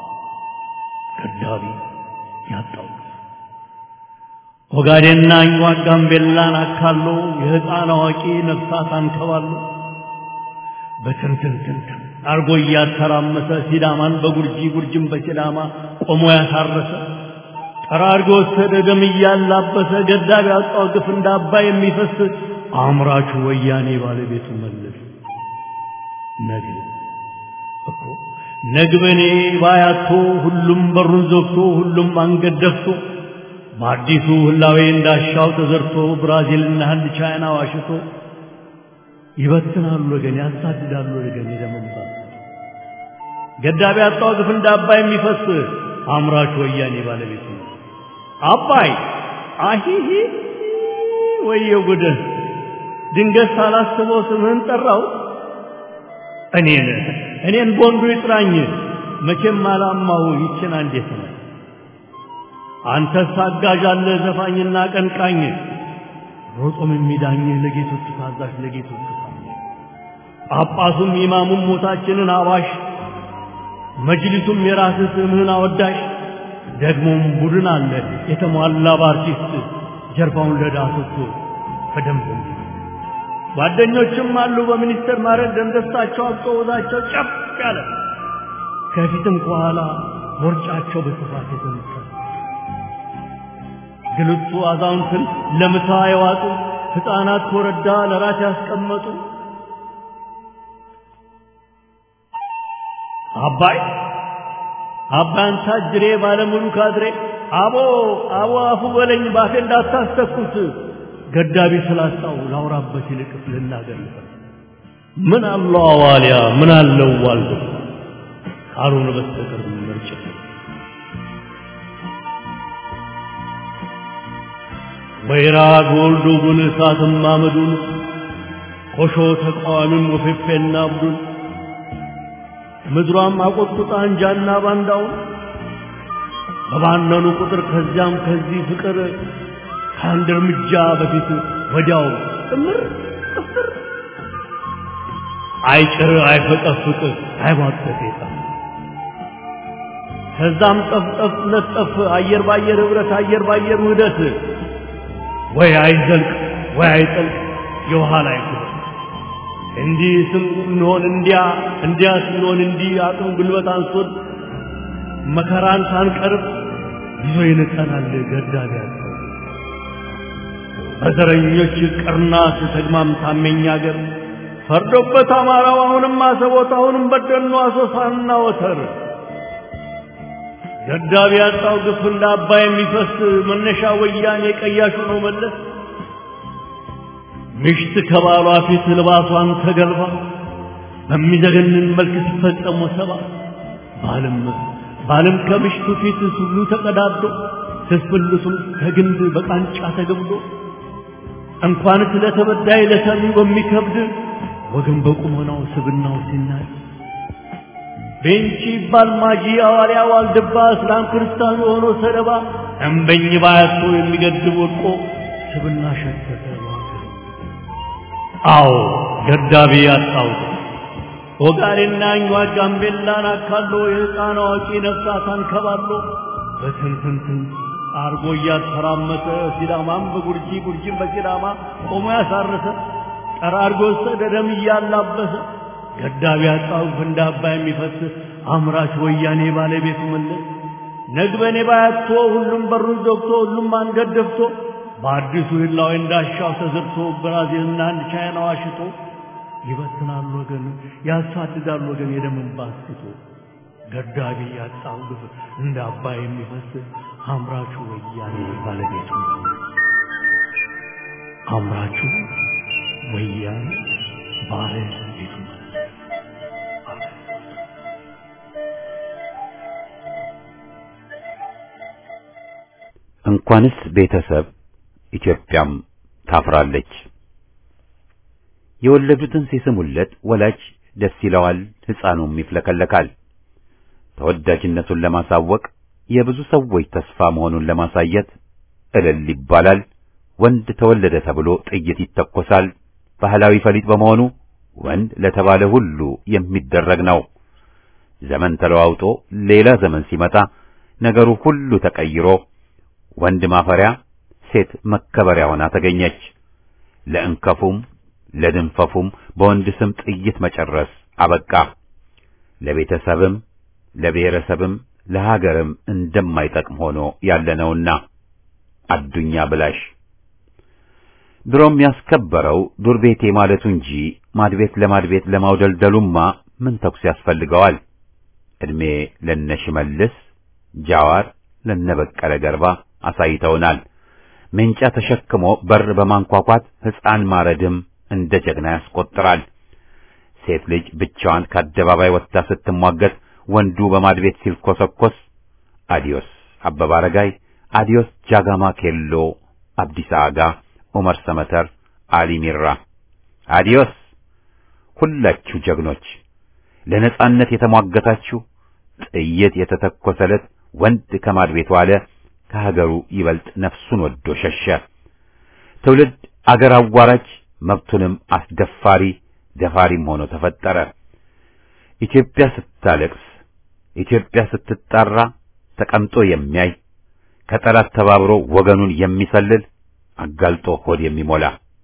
ገዳቢ ያጣው ግፍ ኦጋዴንና አኝዋክ ጋምቤላን አካሎ የሕፃን አዋቂ ነፍሳት አንከባሎ በትንትንትንትን አርጎ እያተራመሰ ሲዳማን በጉርጂ ጉርጅን በሲዳማ ቆሞ ያሳረሰ ጠራርጎ ወሰደ ደም እያላበሰ ገዳቢ ያጣው ግፍ እንደ አባይ የሚፈስ አምራቹ ወያኔ ባለቤቱ መለስ ነግብ እኮ ነግበኔ ባያቶ ሁሉም በሩን ዘግቶ ሁሉም አንገት ደፍቶ በአዲሱ ህላዌ እንዳሻው ተዘርቶ ብራዚልና ህንድ ቻይና ዋሽቶ ይበትናሉ ወገን ያሳድዳሉ ወገን የደመምታት ገዳቢ ያጣው ግፍ እንደ አባይ የሚፈስ አምራች ወያኔ ባለቤቱ አባይ አሂሂ ወየው ጉድህ ድንገት ሳላስበው ስምህን ጠራው እኔን እኔን ቦንዱ ይጥራኝ መቼም አላማሁ ይችን አንዴት ነው አንተስ አጋዥ አለ ዘፋኝና ቀንቃኝ ሮጦም የሚዳኝ ለጌቶቹ ታዛዥ ለጌቶቹ ታዛዥ ጳጳሱም ኢማሙም ሞታችንን አዋሽ መጅሊሱም የራስህ ስምህን አወዳሽ ደግሞም ቡድን አለ የተሟላ በአርቲስት ጀርባውን ለዳሶቹ በደንብ ጓደኞችም አሉ በሚኒስቴር ማዕረግ ደንደስታቸው አብጦ ወዛቸው ጨፍ ያለ ከፊትም ከኋላ ቦርጫቸው በስፋት የተነሳ ግልቱ አዛውንትን ለምሳ የዋጡ ሕፃናት ኮረዳ ለራት ያስቀመጡ አባይ አባን ታጅሬ ባለሙሉ ካድሬ አቦ አቦ አፉ በለኝ ባፌ እንዳታስተኩት ገዳቢ ስላጣው ላውራበት ይልቅ ልናገርበት ምን አለው አዋሊያ ምን አለው ዋልዶ ካልሆነ በስተቀር ምርጭ ወይራ ጎልዶ ጉን እሳትም አመዱን ኮሾ ተቃዋሚም ወፌፌና አብዱን ምድሯም አቆጥቁጣ እንጃና ባንዳውን በባነኑ ቁጥር ከዚያም ከዚህ ፍቅር ከአንድ እርምጃ በፊት ወዲያው ጥምር ጥፍር አይጭር አይፈቀፍቅ አይቧጠጥ የለም ከዛም ጠፍጠፍ ለጠፍ አየር ባየር ህብረት አየር ባየር ውህደት ወይ አይዘልቅ ወይ አይጠልቅ የውሃ ላይ ኩበት እንዲህ ስንሆን እንዲያ እንዲያ ስንሆን እንዲህ አቅም ጉልበት አንሶን መከራን ሳንቀርብ ይዞ ይንጠናል ገዳቢ ያለው በዘረኞች ቅርናት ተግማም ታመኛ አገር ፈርዶበት አማራው አሁንም አሰቦት አሁንም በደኑ አሶሳና ወተር ገዳቢ ያጣው ግፍ እንደ አባይ የሚፈስ መነሻ ወያኔ ቀያሹ ነው መለስ ምሽት ከባሏ ፊት ልባሷን ተገልባ በሚዘገንን መልክ ሲፈጸሙ ሰባ ባልም ባልም ከምሽቱ ፊት ሁሉ ተቀዳዶ ትስብልቱም ከግንድ በቃንጫ ተገብሎ እንኳንስ ለተበዳይ ለሰሚው በሚከብድ ወገን በቁመናው ስብናው ሲናድ ቤንቺ ይባል ማጂ አዋርያ ዋልድባ እስላም ክርስቲያኑ የሆኖ ሰለባ እምበኝ ባያቶ የሚገድብ ወድቆ ስብና ሸተተ አዎ ገዳቢ ያጣው ኦጋዴና እኛ ጋምቤላን አካሎ የሕፃን አዋቂ ነፍሳት አንከባሎ በትንትንትን አርጎ እያተራመሰ ሲዳማም በጉርጂ ጉርጂም በሲዳማ ቆሞ ያሳረሰ ጠራርጎ ወሰደ ደም እያላበሰ ገዳቢ ያጣው እንደ አባይ የሚፈስ አምራች ወያኔ ባለቤቱ መለስ ነግበኔ ባያቶ ሁሉም በሩን ዘግቶ ሁሉም አንገት ደፍቶ በአዲሱ ህላዊ እንዳሻው ተዘርቶ ብራዚልና አንድ ቻይና ዋሽቶ ይበትናል ወገን ያሳድዳል ወገን የደምን ባስቶ ገዳቢ ያጣው ግፍ እንደ አባይ የሚፈስ አምራቹ ወያኔ ባለቤቱ አምራቹ ወያኔ ባለቤቱ እንኳንስ ቤተሰብ ኢትዮጵያም ታፍራለች። የወለዱትን ሲስሙለት ወላጅ ደስ ይለዋል፣ ሕፃኑም ይፍለከለካል። ተወዳጅነቱን ለማሳወቅ የብዙ ሰዎች ተስፋ መሆኑን ለማሳየት እልል ይባላል። ወንድ ተወለደ ተብሎ ጥይት ይተኮሳል። ባህላዊ ፈሊጥ በመሆኑ ወንድ ለተባለ ሁሉ የሚደረግ ነው። ዘመን ተለዋውጦ ሌላ ዘመን ሲመጣ ነገሩ ሁሉ ተቀይሮ ወንድ ማፈሪያ ሴት መከበሪያ ሆና ተገኘች። ለእንከፉም ለድንፈፉም በወንድ ስም ጥይት መጨረስ አበቃ። ለቤተሰብም ለብሔረሰብም ለሀገርም እንደማይጠቅም ሆኖ ያለነውና አዱኛ ብላሽ ድሮም ያስከበረው ዱር ቤቴ ማለቱ እንጂ ማድቤት ለማድቤት ለማውደልደሉማ ምን ተኩስ ያስፈልገዋል? ዕድሜ ለነሽመልስ ጃዋር ለነበቀለ ገርባ አሳይተውናል። ምንጫ ተሸክሞ በር በማንኳኳት ሕፃን ማረድም እንደ ጀግና ያስቆጥራል። ሴት ልጅ ብቻዋን ከአደባባይ ወጥታ ስትሟገት ወንዱ በማድቤት ሲልኮሰኮስ አዲዮስ አበባ አረጋይ፣ አዲዮስ ጃጋማ ኬሎ፣ አብዲሳ አጋ፣ ዑመር ሰመተር፣ አሊ ሚራ፣ አዲዮስ ሁላችሁ ጀግኖች ለነጻነት የተሟገታችሁ ጥይት የተተኮሰለት ወንድ ከማድቤት ዋለ ከሀገሩ ይበልጥ ነፍሱን ወዶ ሸሸ። ትውልድ አገር አዋራጅ መብቱንም አስደፋሪ ደፋሪም ሆኖ ተፈጠረ። ኢትዮጵያ ስታለቅስ፣ ኢትዮጵያ ስትጣራ ተቀምጦ የሚያይ ከጠላት ተባብሮ ወገኑን የሚሰልል አጋልጦ ሆድ የሚሞላ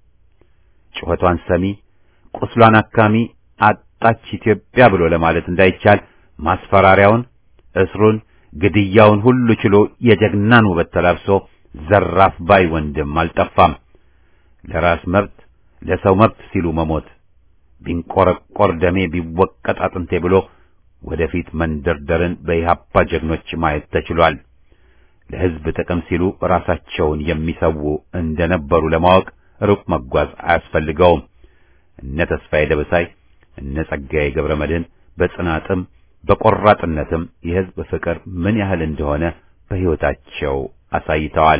ጩኸቷን ሰሚ ቁስሏን አካሚ አጣች ኢትዮጵያ ብሎ ለማለት እንዳይቻል ማስፈራሪያውን፣ እስሩን፣ ግድያውን ሁሉ ችሎ የጀግናን ውበት ተላብሶ ዘራፍ ባይ ወንድም አልጠፋም። ለራስ መብት ለሰው መብት ሲሉ መሞት ቢንቆረቆር ደሜ ቢወቀጥ አጥንቴ ብሎ ወደፊት መንደርደርን በኢህአፓ ጀግኖች ማየት ተችሏል። ለሕዝብ ጥቅም ሲሉ ራሳቸውን የሚሰዉ እንደነበሩ ለማወቅ ሩቅ መጓዝ አያስፈልገውም። እነ ተስፋዬ ደበሳይ እነ ጸጋዬ ገብረ መድኅን በጽናትም በቆራጥነትም የሕዝብ ፍቅር ምን ያህል እንደሆነ በሕይወታቸው አሳይተዋል።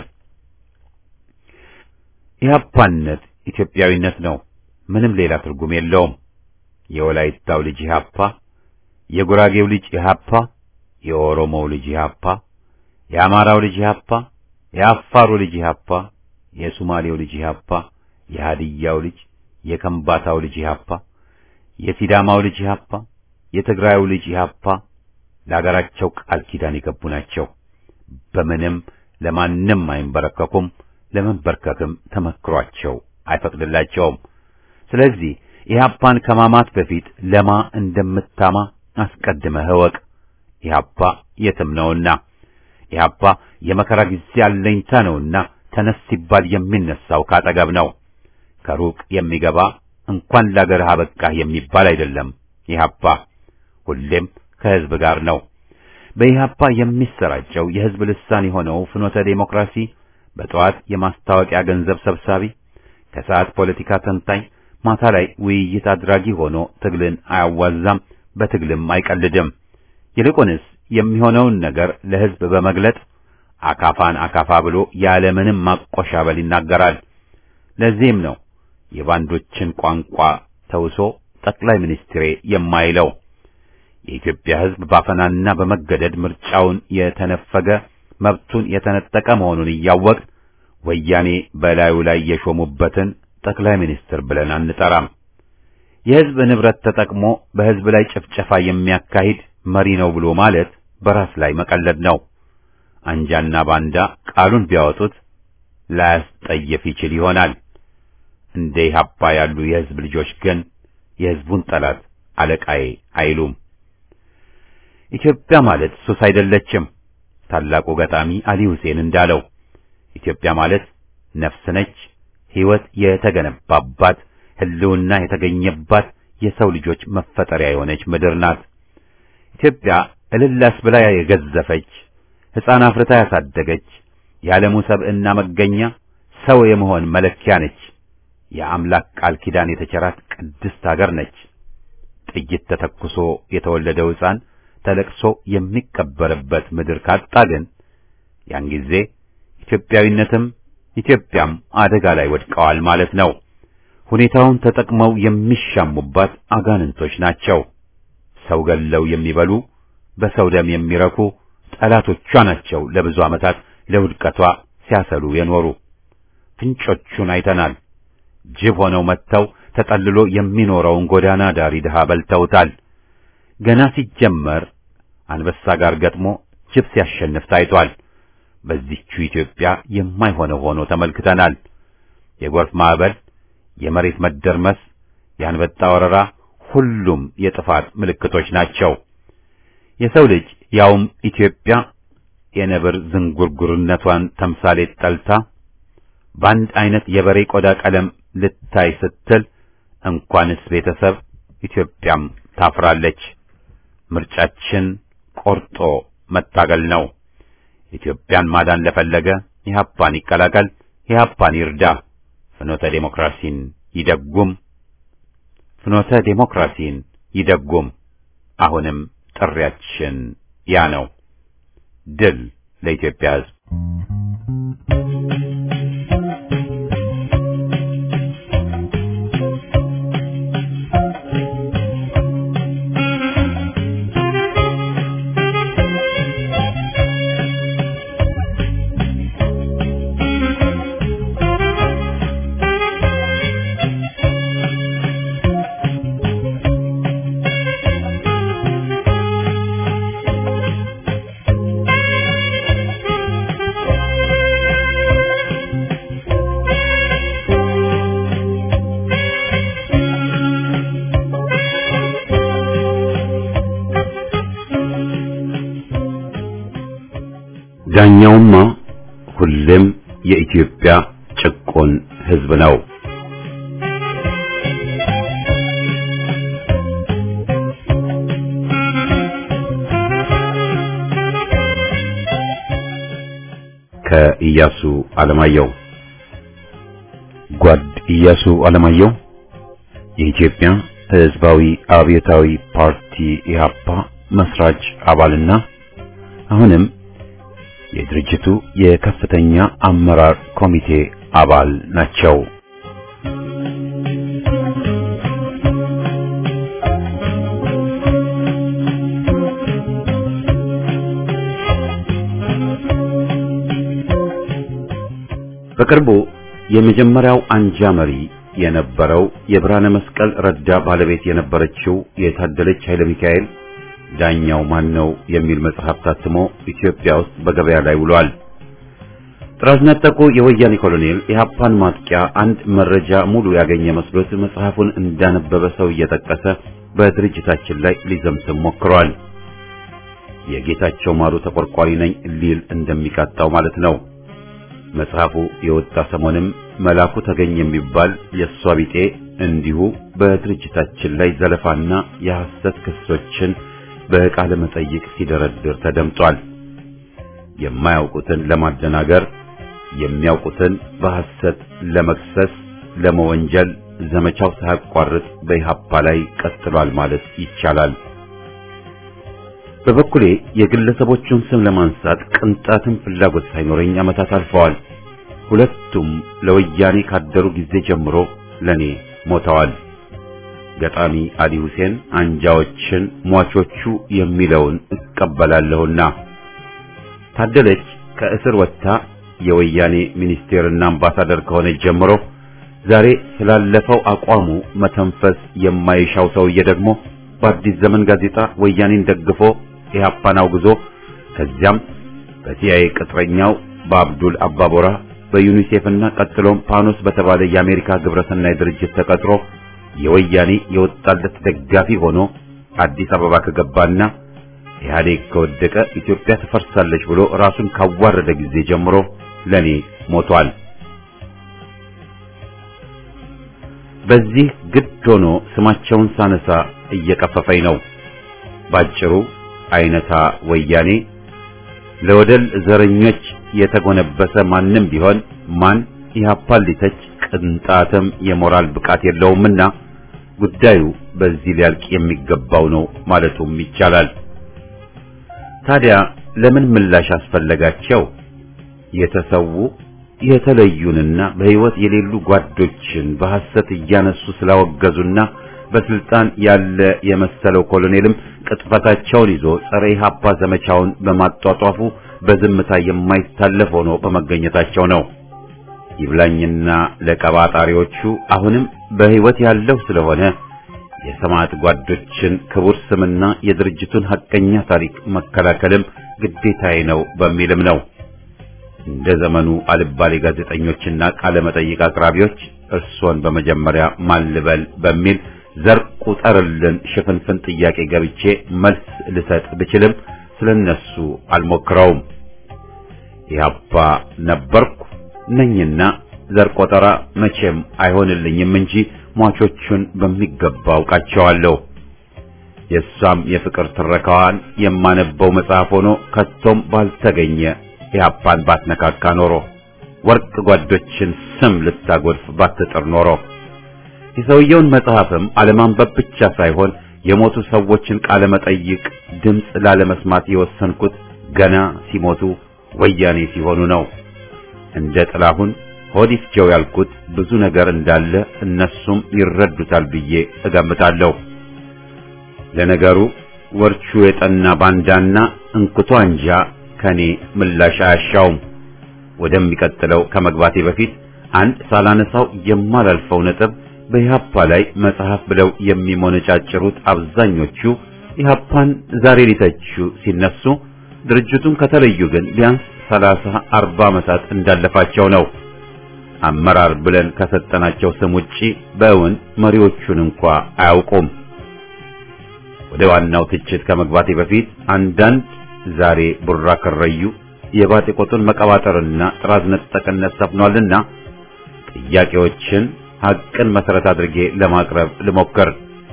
ኢህአፓነት ኢትዮጵያዊነት ነው። ምንም ሌላ ትርጉም የለውም። የወላይታው ልጅ ኢህአፓ፣ የጉራጌው ልጅ ኢህአፓ፣ የኦሮሞው ልጅ ኢህአፓ፣ የአማራው ልጅ ኢህአፓ፣ የአፋሩ ልጅ ኢህአፓ፣ የሱማሌው ልጅ ኢህአፓ፣ የሃዲያው ልጅ፣ የከምባታው ልጅ ኢህአፓ፣ የሲዳማው ልጅ ኢህአፓ፣ የትግራዩ ልጅ ኢህአፓ ለአገራቸው ቃል ኪዳን የገቡ ናቸው። በምንም ለማንም አይንበረከኩም። ለመንበርከክም ተመክሯቸው አይፈቅድላቸውም። ስለዚህ ኢህአፓን ከማማት በፊት ለማ እንደምታማ አስቀድመህ እወቅ። ኢህአፓ የትም ነውና፣ ኢህአፓ የመከራ ጊዜ አለኝታ ነውና ተነስ ሲባል የሚነሳው ካጠገብ ነው። ከሩቅ የሚገባ እንኳን ለአገርህ አበቃህ የሚባል አይደለም። ኢህአፓ ሁሌም ከህዝብ ጋር ነው። በኢህአፓ የሚሰራጨው የህዝብ ልሳን የሆነው ፍኖተ ዴሞክራሲ በጠዋት የማስታወቂያ ገንዘብ ሰብሳቢ፣ ከሰዓት ፖለቲካ ተንታኝ፣ ማታ ላይ ውይይት አድራጊ ሆኖ ትግልን አያዋዛም፣ በትግልም አይቀልድም። ይልቁንስ የሚሆነውን ነገር ለህዝብ በመግለጥ አካፋን አካፋ ብሎ ያለምንም ማቆሻበል ይናገራል። ለዚህም ነው የባንዶችን ቋንቋ ተውሶ ጠቅላይ ሚኒስትሬ የማይለው። የኢትዮጵያ ሕዝብ ባፈናና በመገደድ ምርጫውን የተነፈገ መብቱን የተነጠቀ መሆኑን እያወቅ ወያኔ በላዩ ላይ የሾሙበትን ጠቅላይ ሚኒስትር ብለን አንጠራም። የሕዝብ ንብረት ተጠቅሞ በሕዝብ ላይ ጭፍጨፋ የሚያካሂድ መሪ ነው ብሎ ማለት በራስ ላይ መቀለድ ነው። አንጃና ባንዳ ቃሉን ቢያወጡት ላያስጠየፍ ይችል ይሆናል። እንደ ኢህአፓ ያሉ የሕዝብ ልጆች ግን የሕዝቡን ጠላት አለቃዬ አይሉም። ኢትዮጵያ ማለት ሱስ አይደለችም። ታላቁ ገጣሚ አሊ ሁሴን እንዳለው ኢትዮጵያ ማለት ነፍስ ነች፣ ሕይወት የተገነባባት ሕልውና የተገኘባት የሰው ልጆች መፈጠሪያ የሆነች ምድር ናት። ኢትዮጵያ እልላስ ብላ የገዘፈች ሕፃን አፍርታ ያሳደገች የዓለሙ ሰብዕና መገኛ ሰው የመሆን መለኪያ ነች። የአምላክ ቃል ኪዳን የተቸራት ቅድስት አገር ነች። ጥይት ተተኩሶ የተወለደው ሕፃን ተለቅሶ የሚቀበርበት ምድር ካጣ ግን ያን ጊዜ ኢትዮጵያዊነትም ኢትዮጵያም አደጋ ላይ ወድቀዋል ማለት ነው። ሁኔታውን ተጠቅመው የሚሻሙባት አጋንንቶች ናቸው። ሰው ገለው የሚበሉ በሰው ደም የሚረኩ ጠላቶቿ ናቸው። ለብዙ ዓመታት ለውድቀቷ ሲያሰሉ የኖሩ ፍንጮቹን አይተናል። ጅብ ሆነው መጥተው ተጠልሎ የሚኖረውን ጎዳና ዳሪ ድሃ በልተውታል። ገና ሲጀመር አንበሳ ጋር ገጥሞ ጅብ ሲያሸንፍ ታይቷል። በዚህቹ ኢትዮጵያ የማይሆነው ሆኖ ተመልክተናል። የጎርፍ ማዕበል፣ የመሬት መደርመስ፣ የአንበጣ ወረራ ሁሉም የጥፋት ምልክቶች ናቸው። የሰው ልጅ ያውም ኢትዮጵያ የነብር ዝንጉርጉርነቷን ተምሳሌት ጠልታ በአንድ አይነት የበሬ ቆዳ ቀለም ልታይ ስትል እንኳንስ ቤተሰብ ኢትዮጵያም ታፍራለች። ምርጫችን ቆርጦ መታገል ነው። ኢትዮጵያን ማዳን ለፈለገ ኢህአፓን ይቀላቀል፣ ኢህአፓን ይርዳ፣ ፍኖተ ዴሞክራሲን ይደጉም፣ ፍኖተ ዴሞክራሲን ይደጉም። አሁንም ጥሪያችን ያ ነው። ድል ለኢትዮጵያ ሕዝብ። ዳኛውማ ሁሌም የኢትዮጵያ ጭቆን ሕዝብ ነው። ከኢያሱ አለማየሁ ጓድ ኢያሱ አለማየሁ የኢትዮጵያ ሕዝባዊ አብዮታዊ ፓርቲ ኢህአፓ መስራች አባልና አሁንም የድርጅቱ የከፍተኛ አመራር ኮሚቴ አባል ናቸው። በቅርቡ የመጀመሪያው አንጃ መሪ የነበረው የብርሃነ መስቀል ረዳ ባለቤት የነበረችው የታደለች ኃይለ ሚካኤል ዳኛው ማን ነው የሚል መጽሐፍ ታትሞ ኢትዮጵያ ውስጥ በገበያ ላይ ውሏል። ጥራዝ ነጠቁ የወያኔ ኮሎኔል የሀፓን ማጥቂያ አንድ መረጃ ሙሉ ያገኘ መስሎት መጽሐፉን እንዳነበበ ሰው እየጠቀሰ በድርጅታችን ላይ ሊዘምትም ሞክሯል። የጌታቸው ማሩ ተቆርቋሪ ነኝ ሊል እንደሚቃጣው ማለት ነው። መጽሐፉ የወጣ ሰሞንም መላኩ ተገኝ የሚባል የእሷ ቢጤ እንዲሁ በድርጅታችን ላይ ዘለፋና የሐሰት ክሶችን በቃለ መጠይቅ ሲደረድር ተደምጧል። የማያውቁትን ለማደናገር የሚያውቁትን በሐሰት ለመክሰስ ለመወንጀል ዘመቻው ሳያቋርጥ በኢህአፓ ላይ ቀጥሏል ማለት ይቻላል። በበኩሌ የግለሰቦቹን ስም ለማንሳት ቅንጣትም ፍላጎት ሳይኖረኝ ዓመታት አልፈዋል። ሁለቱም ለወያኔ ካደሩ ጊዜ ጀምሮ ለኔ ሞተዋል። ገጣሚ አሊ ሁሴን አንጃዎችን ሟቾቹ የሚለውን እቀበላለሁና ታደለች ከእስር ወጥታ የወያኔ ሚኒስቴርና አምባሳደር ከሆነች ጀምሮ ዛሬ ስላለፈው አቋሙ መተንፈስ የማይሻው ሰውዬ ደግሞ በአዲስ ዘመን ጋዜጣ ወያኔን ደግፎ ኢህአፓን አውግዞ ከዚያም በሲአይኤ ቅጥረኛው በአብዱል አባቦራ በዩኒሴፍና ቀጥሎም ፓኖስ በተባለ የአሜሪካ ግብረሰናይ ድርጅት ተቀጥሮ የወያኔ የወጣለት ደጋፊ ሆኖ አዲስ አበባ ከገባና ኢህአዴግ ከወደቀ ኢትዮጵያ ትፈርሳለች ብሎ ራሱን ካዋረደ ጊዜ ጀምሮ ለኔ ሞቷል። በዚህ ግድ ሆኖ ስማቸውን ሳነሳ እየቀፈፈኝ ነው። ባጭሩ አይነታ ወያኔ ለወደል ዘረኞች የተጎነበሰ ማንም ቢሆን ማን ኢህአፓን ሊተች ቅንጣትም የሞራል ብቃት የለውምና ጉዳዩ በዚህ ሊያልቅ የሚገባው ነው ማለቱም ይቻላል። ታዲያ ለምን ምላሽ አስፈለጋቸው? የተሰዉ የተለዩንና በሕይወት የሌሉ ጓዶችን በሐሰት እያነሱ ስላወገዙና በስልጣን ያለ የመሰለው ኮሎኔልም ቅጥፈታቸውን ይዞ ጸረ ኢህአፓ ዘመቻውን በማጧጧፉ በዝምታ የማይታለፍ ሆኖ በመገኘታቸው ነው። ይብላኝና ለቀባጣሪዎቹ አሁንም በሕይወት ያለው ስለሆነ የሰማዕት ጓዶችን ክቡር ስምና የድርጅቱን ሐቀኛ ታሪክ መከላከልም ግዴታዬ ነው በሚልም ነው። እንደ ዘመኑ አልባሌ ጋዜጠኞችና ቃለ መጠይቅ አቅራቢዎች እርሶን በመጀመሪያ ማልበል በሚል ዘር ቁጠርልን ሽፍንፍን ጥያቄ ገብቼ መልስ ልሰጥ ብችልም ስለነሱ አልሞክረውም። ኢህአፓ ነበርኩ ነኝና ዘር ቆጠራ መቼም አይሆንልኝም እንጂ ሟቾቹን በሚገባ አውቃቸዋለሁ። የእሷም የፍቅር ትረካዋን የማነበው መጽሐፍ ሆኖ ከቶም ባልተገኘ ኢህአፓን ባትነካካ ኖሮ ወርቅ ጓዶችን ስም ልታጎድፍ ባትጥር ኖሮ የሰውየውን መጽሐፍም አለማንበብ ብቻ ሳይሆን የሞቱ ሰዎችን ቃለ መጠይቅ ድምፅ ላለመስማት የወሰንኩት ገና ሲሞቱ ወያኔ ሲሆኑ ነው። እንደ ጥላሁን ሆድ ይፍጀው ያልኩት ብዙ ነገር እንዳለ እነሱም ይረዱታል ብዬ እገምታለሁ። ለነገሩ ወርቹ የጠና ባንዳና እንኩቶ አንጃ ከኔ ምላሽ አያሻውም። ወደሚቀጥለው ከመግባቴ በፊት አንድ ሳላነሳው የማላልፈው ነጥብ በኢህአፓ ላይ መጽሐፍ ብለው የሚሞነጫጭሩት አብዛኞቹ ኢህአፓን ዛሬ ሊተቹ ሲነሱ ድርጅቱን ከተለዩ ግን ቢያንስ ሰላሳ አርባ ዓመታት እንዳለፋቸው ነው። አመራር ብለን ከሰጠናቸው ስም ውጪ በእውን መሪዎቹን እንኳ አያውቁም። ወደ ዋናው ትችት ከመግባቴ በፊት አንዳንድ ዛሬ ቡራ ከረዩ የባጤ ቆጡን መቀባጠርና ጥራዝ ነጠቅነት ሰፍኗልና ጥያቄዎችን ሐቅን መሰረት አድርጌ ለማቅረብ ልሞክር።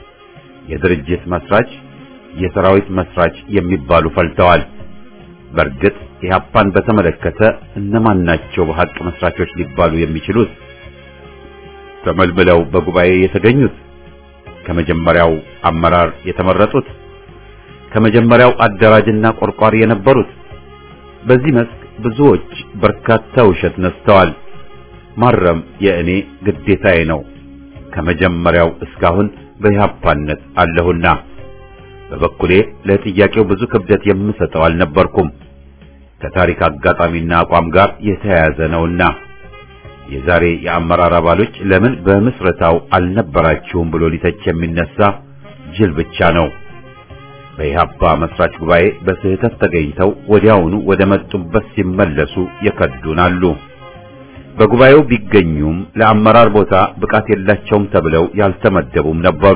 የድርጅት መስራች፣ የሰራዊት መስራች የሚባሉ ፈልተዋል። በእርግጥ ኢህአፓን በተመለከተ እነማን ናቸው በሐቅ መስራቾች ሊባሉ የሚችሉት? ተመልምለው በጉባኤ የተገኙት፣ ከመጀመሪያው አመራር የተመረጡት፣ ከመጀመሪያው አደራጅና ቆርቋሪ የነበሩት። በዚህ መስክ ብዙዎች በርካታ ውሸት ነስተዋል። ማረም የእኔ ግዴታዬ ነው። ከመጀመሪያው እስካሁን በኢህአፓነት አለሁና በበኩሌ ለጥያቄው ብዙ ክብደት የምሰጠው አልነበርኩም። ከታሪክ አጋጣሚና አቋም ጋር የተያያዘ ነውና የዛሬ የአመራር አባሎች ለምን በምስረታው አልነበራችሁም ብሎ ሊተች የሚነሳ ጅል ብቻ ነው። በኢህአፓ መስራች ጉባኤ በስህተት ተገኝተው ወዲያውኑ ወደ መጡበት ሲመለሱ የከዱን አሉ። በጉባኤው ቢገኙም ለአመራር ቦታ ብቃት የላቸውም ተብለው ያልተመደቡም ነበሩ።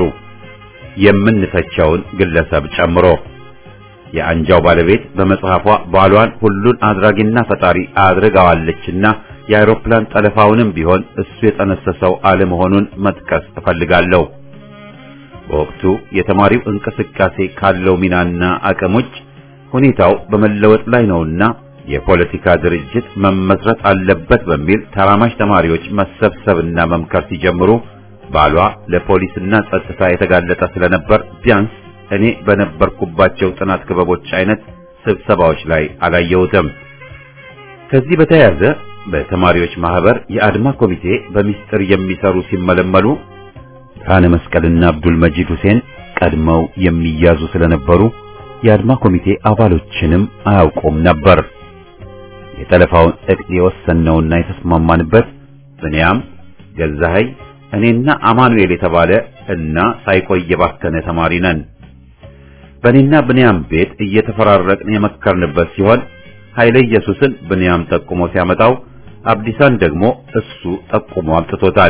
የምንተቸውን ግለሰብ ጨምሮ የአንጃው ባለቤት በመጽሐፏ ባሏን ሁሉን አድራጊና ፈጣሪ አድርጋዋለችና የአውሮፕላን ጠለፋውንም ቢሆን እሱ የጠነሰሰው አለመሆኑን መጥቀስ እፈልጋለሁ። በወቅቱ የተማሪው እንቅስቃሴ ካለው ሚናና አቅም ውጭ ሁኔታው በመለወጥ ላይ ነውና የፖለቲካ ድርጅት መመስረት አለበት በሚል ተራማጅ ተማሪዎች መሰብሰብና መምከር ሲጀምሩ ባሏ ለፖሊስና ጸጥታ የተጋለጠ ስለነበር ቢያንስ እኔ በነበርኩባቸው ጥናት ክበቦች አይነት ስብሰባዎች ላይ አላየሁትም። ከዚህ በተያያዘ በተማሪዎች ማህበር የአድማ ኮሚቴ በሚስጥር የሚሰሩ ሲመለመሉ ብርሃነ መስቀልና አብዱል መጂድ ሁሴን ቀድመው የሚያዙ ስለነበሩ የአድማ ኮሚቴ አባሎችንም አያውቁም ነበር። የጠለፋውን እቅድ የወሰነውና የተስማማንበት ብንያም ገዛኸኝ፣ እኔና አማኑኤል የተባለ እና ሳይቆይ የባከነ ተማሪ ነን። በእኔና ብንያም ቤት እየተፈራረቅን የመከርንበት ሲሆን ኃይለ ኢየሱስን ብንያም ጠቁሞ ሲያመጣው አብዲሳን ደግሞ እሱ ጠቁሞ አምጥቶታል።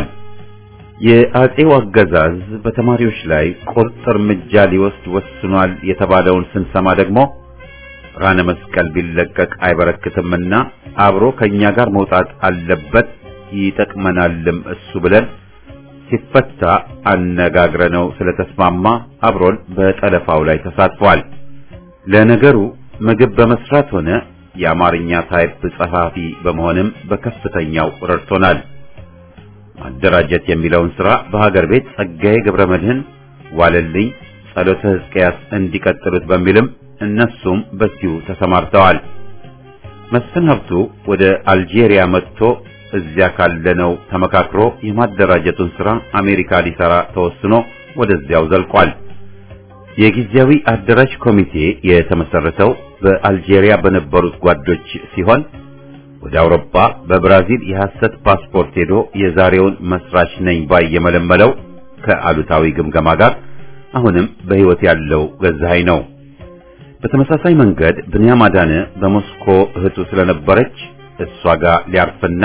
የአጼው አገዛዝ በተማሪዎች ላይ ቁርጥ እርምጃ ሊወስድ ወስኗል የተባለውን ስንሰማ ደግሞ ብርሃነ መስቀል ቢለቀቅ አይበረክትምና አብሮ ከኛ ጋር መውጣት አለበት ይጠቅመናልም እሱ ብለን ሲፈታ አነጋግረነው ስለተስማማ አብሮን በጠለፋው ላይ ተሳትፏል። ለነገሩ ምግብ በመስራት ሆነ የአማርኛ ታይፕ ጸሐፊ በመሆንም በከፍተኛው ረድቶናል። ማደራጀት የሚለውን ሥራ በሀገር ቤት ጸጋዬ ገብረ መድህን፣ ዋለልኝ፣ ጸሎተ ሕዝቅያስ እንዲቀጥሉት በሚልም እነሱም በዚሁ ተሰማርተዋል። መስፍን ሀብቱ ወደ አልጄሪያ መጥቶ እዚያ ካለነው ተመካክሮ የማደራጀቱን ሥራ አሜሪካ ሊሰራ ተወስኖ ወደዚያው ዘልቋል። የጊዜያዊ አደራጅ ኮሚቴ የተመሰረተው በአልጄሪያ በነበሩት ጓዶች ሲሆን ወደ አውሮፓ በብራዚል የሐሰት ፓስፖርት ሄዶ የዛሬውን መስራች ነኝ ባይ የመለመለው ከአሉታዊ ግምገማ ጋር አሁንም በሕይወት ያለው ገዛኸኝ ነው። በተመሳሳይ መንገድ ብንያም አዳነ በሞስኮ እህቱ ስለነበረች እሷ ጋር ሊያርፍና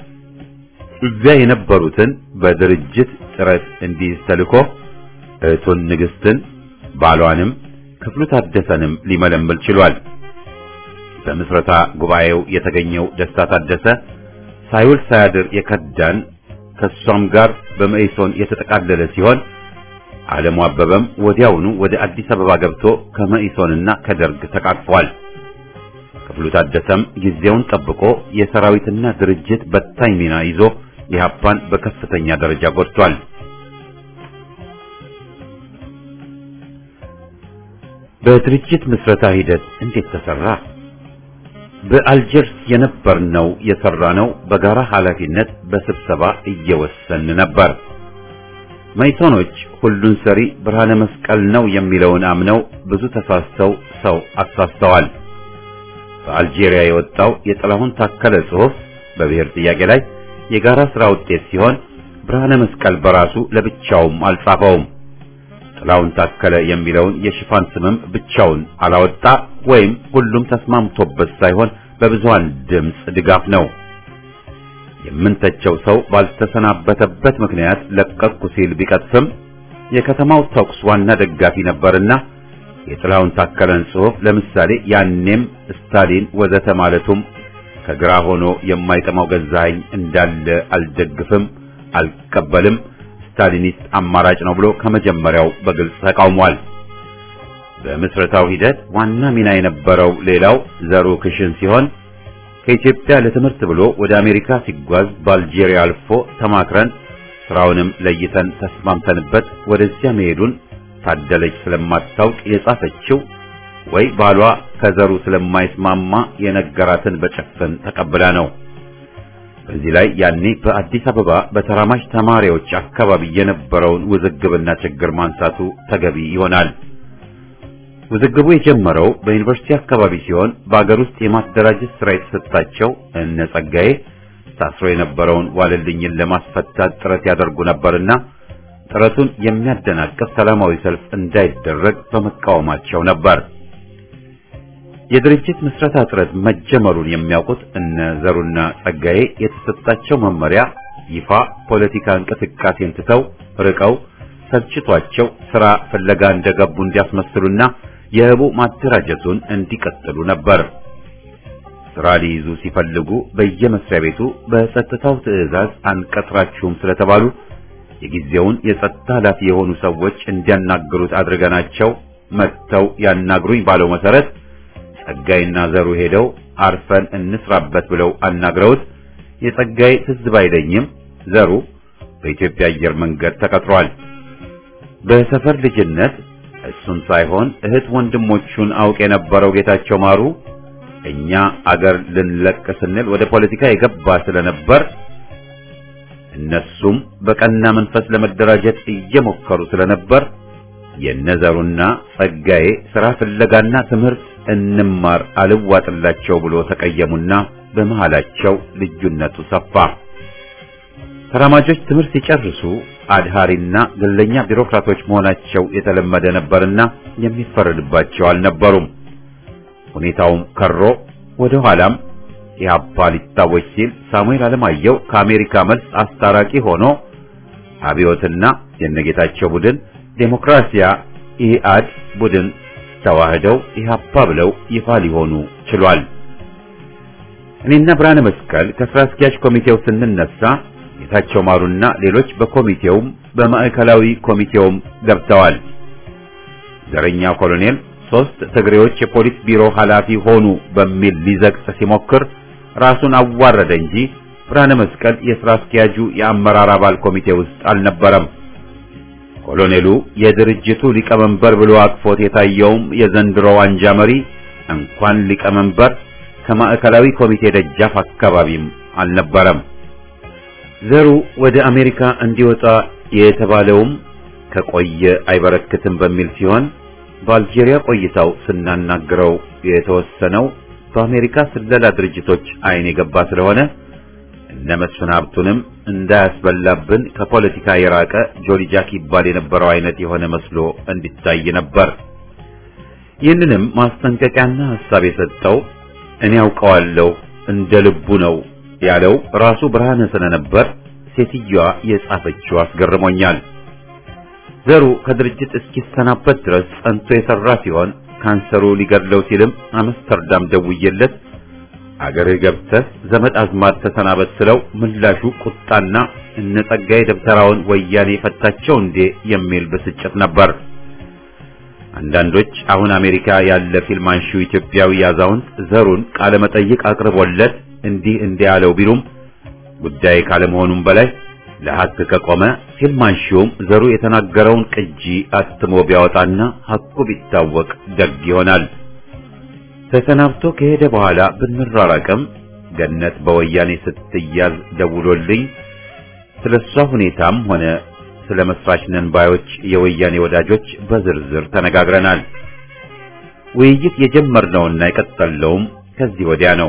እዚያ የነበሩትን በድርጅት ጥረት እንዲይዝ ተልኮ እህቱን ንግስትን ባሏንም ክፍሉ ታደሰንም ሊመለምል ችሏል። በምስረታ ጉባኤው የተገኘው ደስታ ታደሰ ሳይውል ሳያድር የከዳን ከሷም ጋር በመኢሶን የተጠቃለለ ሲሆን ዓለሙ አበበም ወዲያውኑ ወደ አዲስ አበባ ገብቶ ከመኢሶንና ከደርግ ተቃቅፏል። ክፍሉ ታደሰም ጊዜውን ጠብቆ የሰራዊትና ድርጅት በታኝ ሚና ይዞ ኢህአፓን በከፍተኛ ደረጃ ጎድቷል። በድርጅት ምስረታ ሂደት እንዴት ተሰራ? በአልጀርስ የነበርነው የሰራነው በጋራ ኃላፊነት በስብሰባ እየወሰን ነበር። መይሶኖች ሁሉን ሰሪ ብርሃነ መስቀል ነው የሚለውን አምነው ብዙ ተሳስተው ሰው አሳስተዋል። በአልጄሪያ የወጣው የጥላሁን ታከለ ጽሑፍ በብሔር ጥያቄ ላይ የጋራ ስራ ውጤት ሲሆን ብርሃነ መስቀል በራሱ ለብቻውም አልጻፈውም። ጥላሁን ታከለ የሚለውን የሽፋን ስምም ብቻውን አላወጣ ወይም ሁሉም ተስማምቶበት ሳይሆን በብዙሃን ድምፅ ድጋፍ ነው። የምንተቸው ሰው ባልተሰናበተበት ምክንያት ለቀቅኩ ሲል ቢቀጥፍም የከተማው ተኩስ ዋና ደጋፊ ነበርና የጥላሁን ታከለን ጽሑፍ ለምሳሌ ያኔም ስታሊን ወዘተ ማለቱም ከግራ ሆኖ የማይጠማው ገዛኸኝ እንዳለ አልደግፍም፣ አልቀበልም ስታሊኒስት አማራጭ ነው ብሎ ከመጀመሪያው በግልጽ ተቃውሟል። በምስረታው ሂደት ዋና ሚና የነበረው ሌላው ዘሩ ክሽን ሲሆን ከኢትዮጵያ ለትምህርት ብሎ ወደ አሜሪካ ሲጓዝ በአልጄሪያ አልፎ ተማክረን ስራውንም ለይተን ተስማምተንበት ወደዚያ መሄዱን ታደለች ስለማታውቅ የጻፈችው ወይ ባሏ ከዘሩ ስለማይስማማ የነገራትን በጨፈን ተቀብላ ነው። በዚህ ላይ ያኔ በአዲስ አበባ በተራማጅ ተማሪዎች አካባቢ የነበረውን ውዝግብና ችግር ማንሳቱ ተገቢ ይሆናል። ውዝግቡ የጀመረው በዩኒቨርሲቲ አካባቢ ሲሆን በአገር ውስጥ የማደራጀት ስራ የተሰጣቸው እነ ጸጋዬ ታስሮ የነበረውን ዋለልኝን ለማስፈታት ጥረት ያደርጉ ነበርና ጥረቱን የሚያደናቅፍ ሰላማዊ ሰልፍ እንዳይደረግ በመቃወማቸው ነበር። የድርጅት ምስረታ ጥረት መጀመሩን የሚያውቁት እነ ዘሩና ጸጋዬ የተሰጣቸው መመሪያ ይፋ ፖለቲካ እንቅስቃሴን ትተው ርቀው ሰልችቷቸው ስራ ፍለጋ እንደገቡ እንዲያስመስሉና የህቡ ማደራጀቱን እንዲቀጥሉ ነበር። ስራ ሊይዙ ሲፈልጉ በየመስሪያ ቤቱ በጸጥታው ትዕዛዝ አንቀጥራችሁም ስለተባሉ የጊዜውን የጸጥታ ኃላፊ የሆኑ ሰዎች እንዲያናግሩት አድርገናቸው መጥተው ያናግሩኝ ባለው መሰረት ጸጋይና ዘሩ ሄደው አርፈን እንስራበት ብለው አናግረውት የጸጋይ ትዝ ባይለኝም ዘሩ በኢትዮጵያ አየር መንገድ ተቀጥሯል። በሰፈር ልጅነት እሱን ሳይሆን እህት ወንድሞቹን አውቅ የነበረው ጌታቸው ማሩ እኛ አገር ልንለቅ ስንል ወደ ፖለቲካ የገባ ስለነበር እነሱም በቀና መንፈስ ለመደራጀት እየሞከሩ ስለነበር የነዘሩና ጸጋዬ ሥራ ፍለጋና ትምህርት እንማር አልዋጥላቸው ብሎ ተቀየሙና በመሃላቸው ልዩነቱ ሰፋ። ተራማጆች ትምህርት ሲጨርሱ አድሃሪና ግለኛ ቢሮክራቶች መሆናቸው የተለመደ ነበርና የሚፈረድባቸው አልነበሩም። ሁኔታውም ከሮ ወደ ኋላም ኢህአፓ ሊታወጅ ሲል ሳሙኤል አለማየሁ ከአሜሪካ መልስ አስታራቂ ሆኖ አብዮትና የነጌታቸው ቡድን ዴሞክራሲያ ኢህአድ ቡድን ተዋህደው ኢህአፓ ብለው ይፋ ሊሆኑ ችሏል። እኔና ብርሃነ መስቀል ከስራ አስኪያጅ ኮሚቴው ስንነሳ ጌታቸው ማሩና ሌሎች በኮሚቴውም በማዕከላዊ ኮሚቴውም ገብተዋል። ዘረኛ ኮሎኔል ሶስት ትግሬዎች የፖሊስ ቢሮ ኃላፊ ሆኑ በሚል ሊዘግጥ ሲሞክር ራሱን አዋረደ እንጂ ብርሃነ መስቀል የሥራ አስኪያጁ የአመራር አባል ኮሚቴ ውስጥ አልነበረም። ኮሎኔሉ የድርጅቱ ሊቀመንበር ብሎ አቅፎት የታየውም የዘንድሮው አንጃ መሪ እንኳን ሊቀመንበር ከማዕከላዊ ኮሚቴ ደጃፍ አካባቢም አልነበረም። ዘሩ ወደ አሜሪካ እንዲወጣ የተባለውም ከቆየ አይበረክትም በሚል ሲሆን በአልጄሪያ ቆይታው ስናናግረው የተወሰነው በአሜሪካ ስለላ ድርጅቶች አይን የገባ ስለሆነ እነ መስፍን ሀብቱንም እንዳያስበላብን ከፖለቲካ የራቀ ጆሊ ጃክ ይባል የነበረው አይነት የሆነ መስሎ እንዲታይ ነበር። ይህንንም ማስጠንቀቂያና ሐሳብ የሰጠው እኔ ያውቀዋለሁ እንደ ልቡ ነው ያለው ራሱ ብርሃነ ስለነበር ሴትዮዋ የጻፈችው አስገርሞኛል። ዘሩ ከድርጅት እስኪሰናበት ድረስ ጸንቶ የሰራ ሲሆን ካንሰሩ ሊገድለው ሲልም አምስተርዳም ደውዬለት አገርህ ገብተህ ዘመድ አዝማድ ተሰናበት ስለው ምላሹ ቁጣና እነ ጸጋዬ ደብተራውን ወያኔ ፈታቸው እንዴ የሚል ብስጭት ነበር። አንዳንዶች አሁን አሜሪካ ያለ ፊልም አንሺው ኢትዮጵያዊ አዛውንት ዘሩን ቃለ መጠይቅ አቅርቦለት እንዲህ እንዲህ ያለው ቢሉም ጉዳይ ካለመሆኑም በላይ ለሐቅ ከቆመ ፊልም አንሺውም ዘሩ የተናገረውን ቅጂ አትሞ ቢያወጣና ሐቁ ቢታወቅ ደግ ይሆናል። ተሰናብቶ ከሄደ በኋላ ብንራራቅም ገነት በወያኔ ስትያዝ ደውሎልኝ ስለሷ ሁኔታም ሆነ ስለ መስራች ነን ባዮች የወያኔ ወዳጆች በዝርዝር ተነጋግረናል። ውይይት የጀመርነውና የቀጠለውም ከዚህ ወዲያ ነው።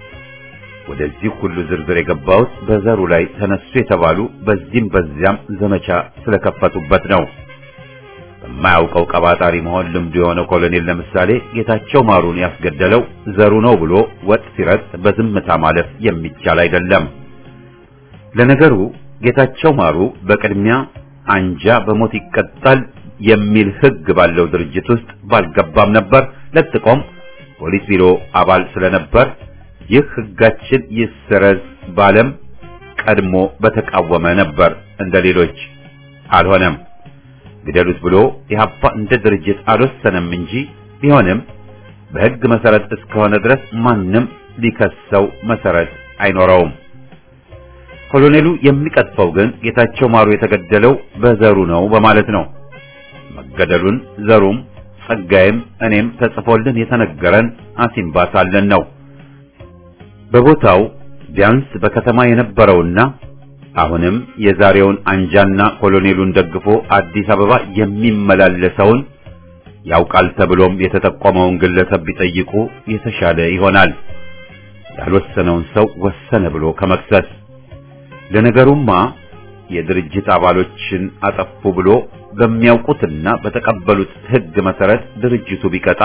ወደዚህ ሁሉ ዝርዝር የገባሁት በዘሩ ላይ ተነሱ የተባሉ በዚህም በዚያም ዘመቻ ስለከፈቱበት ነው። በማያውቀው ቀባጣሪ መሆን ልምዱ የሆነው ኮሎኔል ለምሳሌ ጌታቸው ማሩን ያስገደለው ዘሩ ነው ብሎ ወጥ ሲረግጥ በዝምታ ማለፍ የሚቻል አይደለም። ለነገሩ ጌታቸው ማሩ በቅድሚያ አንጃ በሞት ይቀጣል የሚል ሕግ ባለው ድርጅት ውስጥ ባልገባም ነበር። ለጥቆም ፖሊስ ቢሮ አባል ስለነበር ይህ ሕጋችን ይሰረዝ ባለም ቀድሞ በተቃወመ ነበር። እንደ ሌሎች አልሆነም። ግደሉት ብሎ ኢህአፓ እንደ ድርጅት አልወሰነም እንጂ ቢሆንም በሕግ መሰረት እስከሆነ ድረስ ማንም ሊከሰው መሰረት አይኖረውም። ኮሎኔሉ የሚቀጥፈው ግን ጌታቸው ማሩ የተገደለው በዘሩ ነው በማለት ነው። መገደሉን ዘሩም ጸጋይም እኔም ተጽፎልን የተነገረን አሲምባ ሳለን ነው። በቦታው ቢያንስ በከተማ የነበረውና አሁንም የዛሬውን አንጃና ኮሎኔሉን ደግፎ አዲስ አበባ የሚመላለሰውን ያውቃል ተብሎም የተጠቆመውን ግለሰብ ቢጠይቁ የተሻለ ይሆናል። ያልወሰነውን ሰው ወሰነ ብሎ ከመክሰስ ለነገሩማ የድርጅት አባሎችን አጠፉ ብሎ በሚያውቁትና በተቀበሉት ሕግ መሰረት ድርጅቱ ቢቀጣ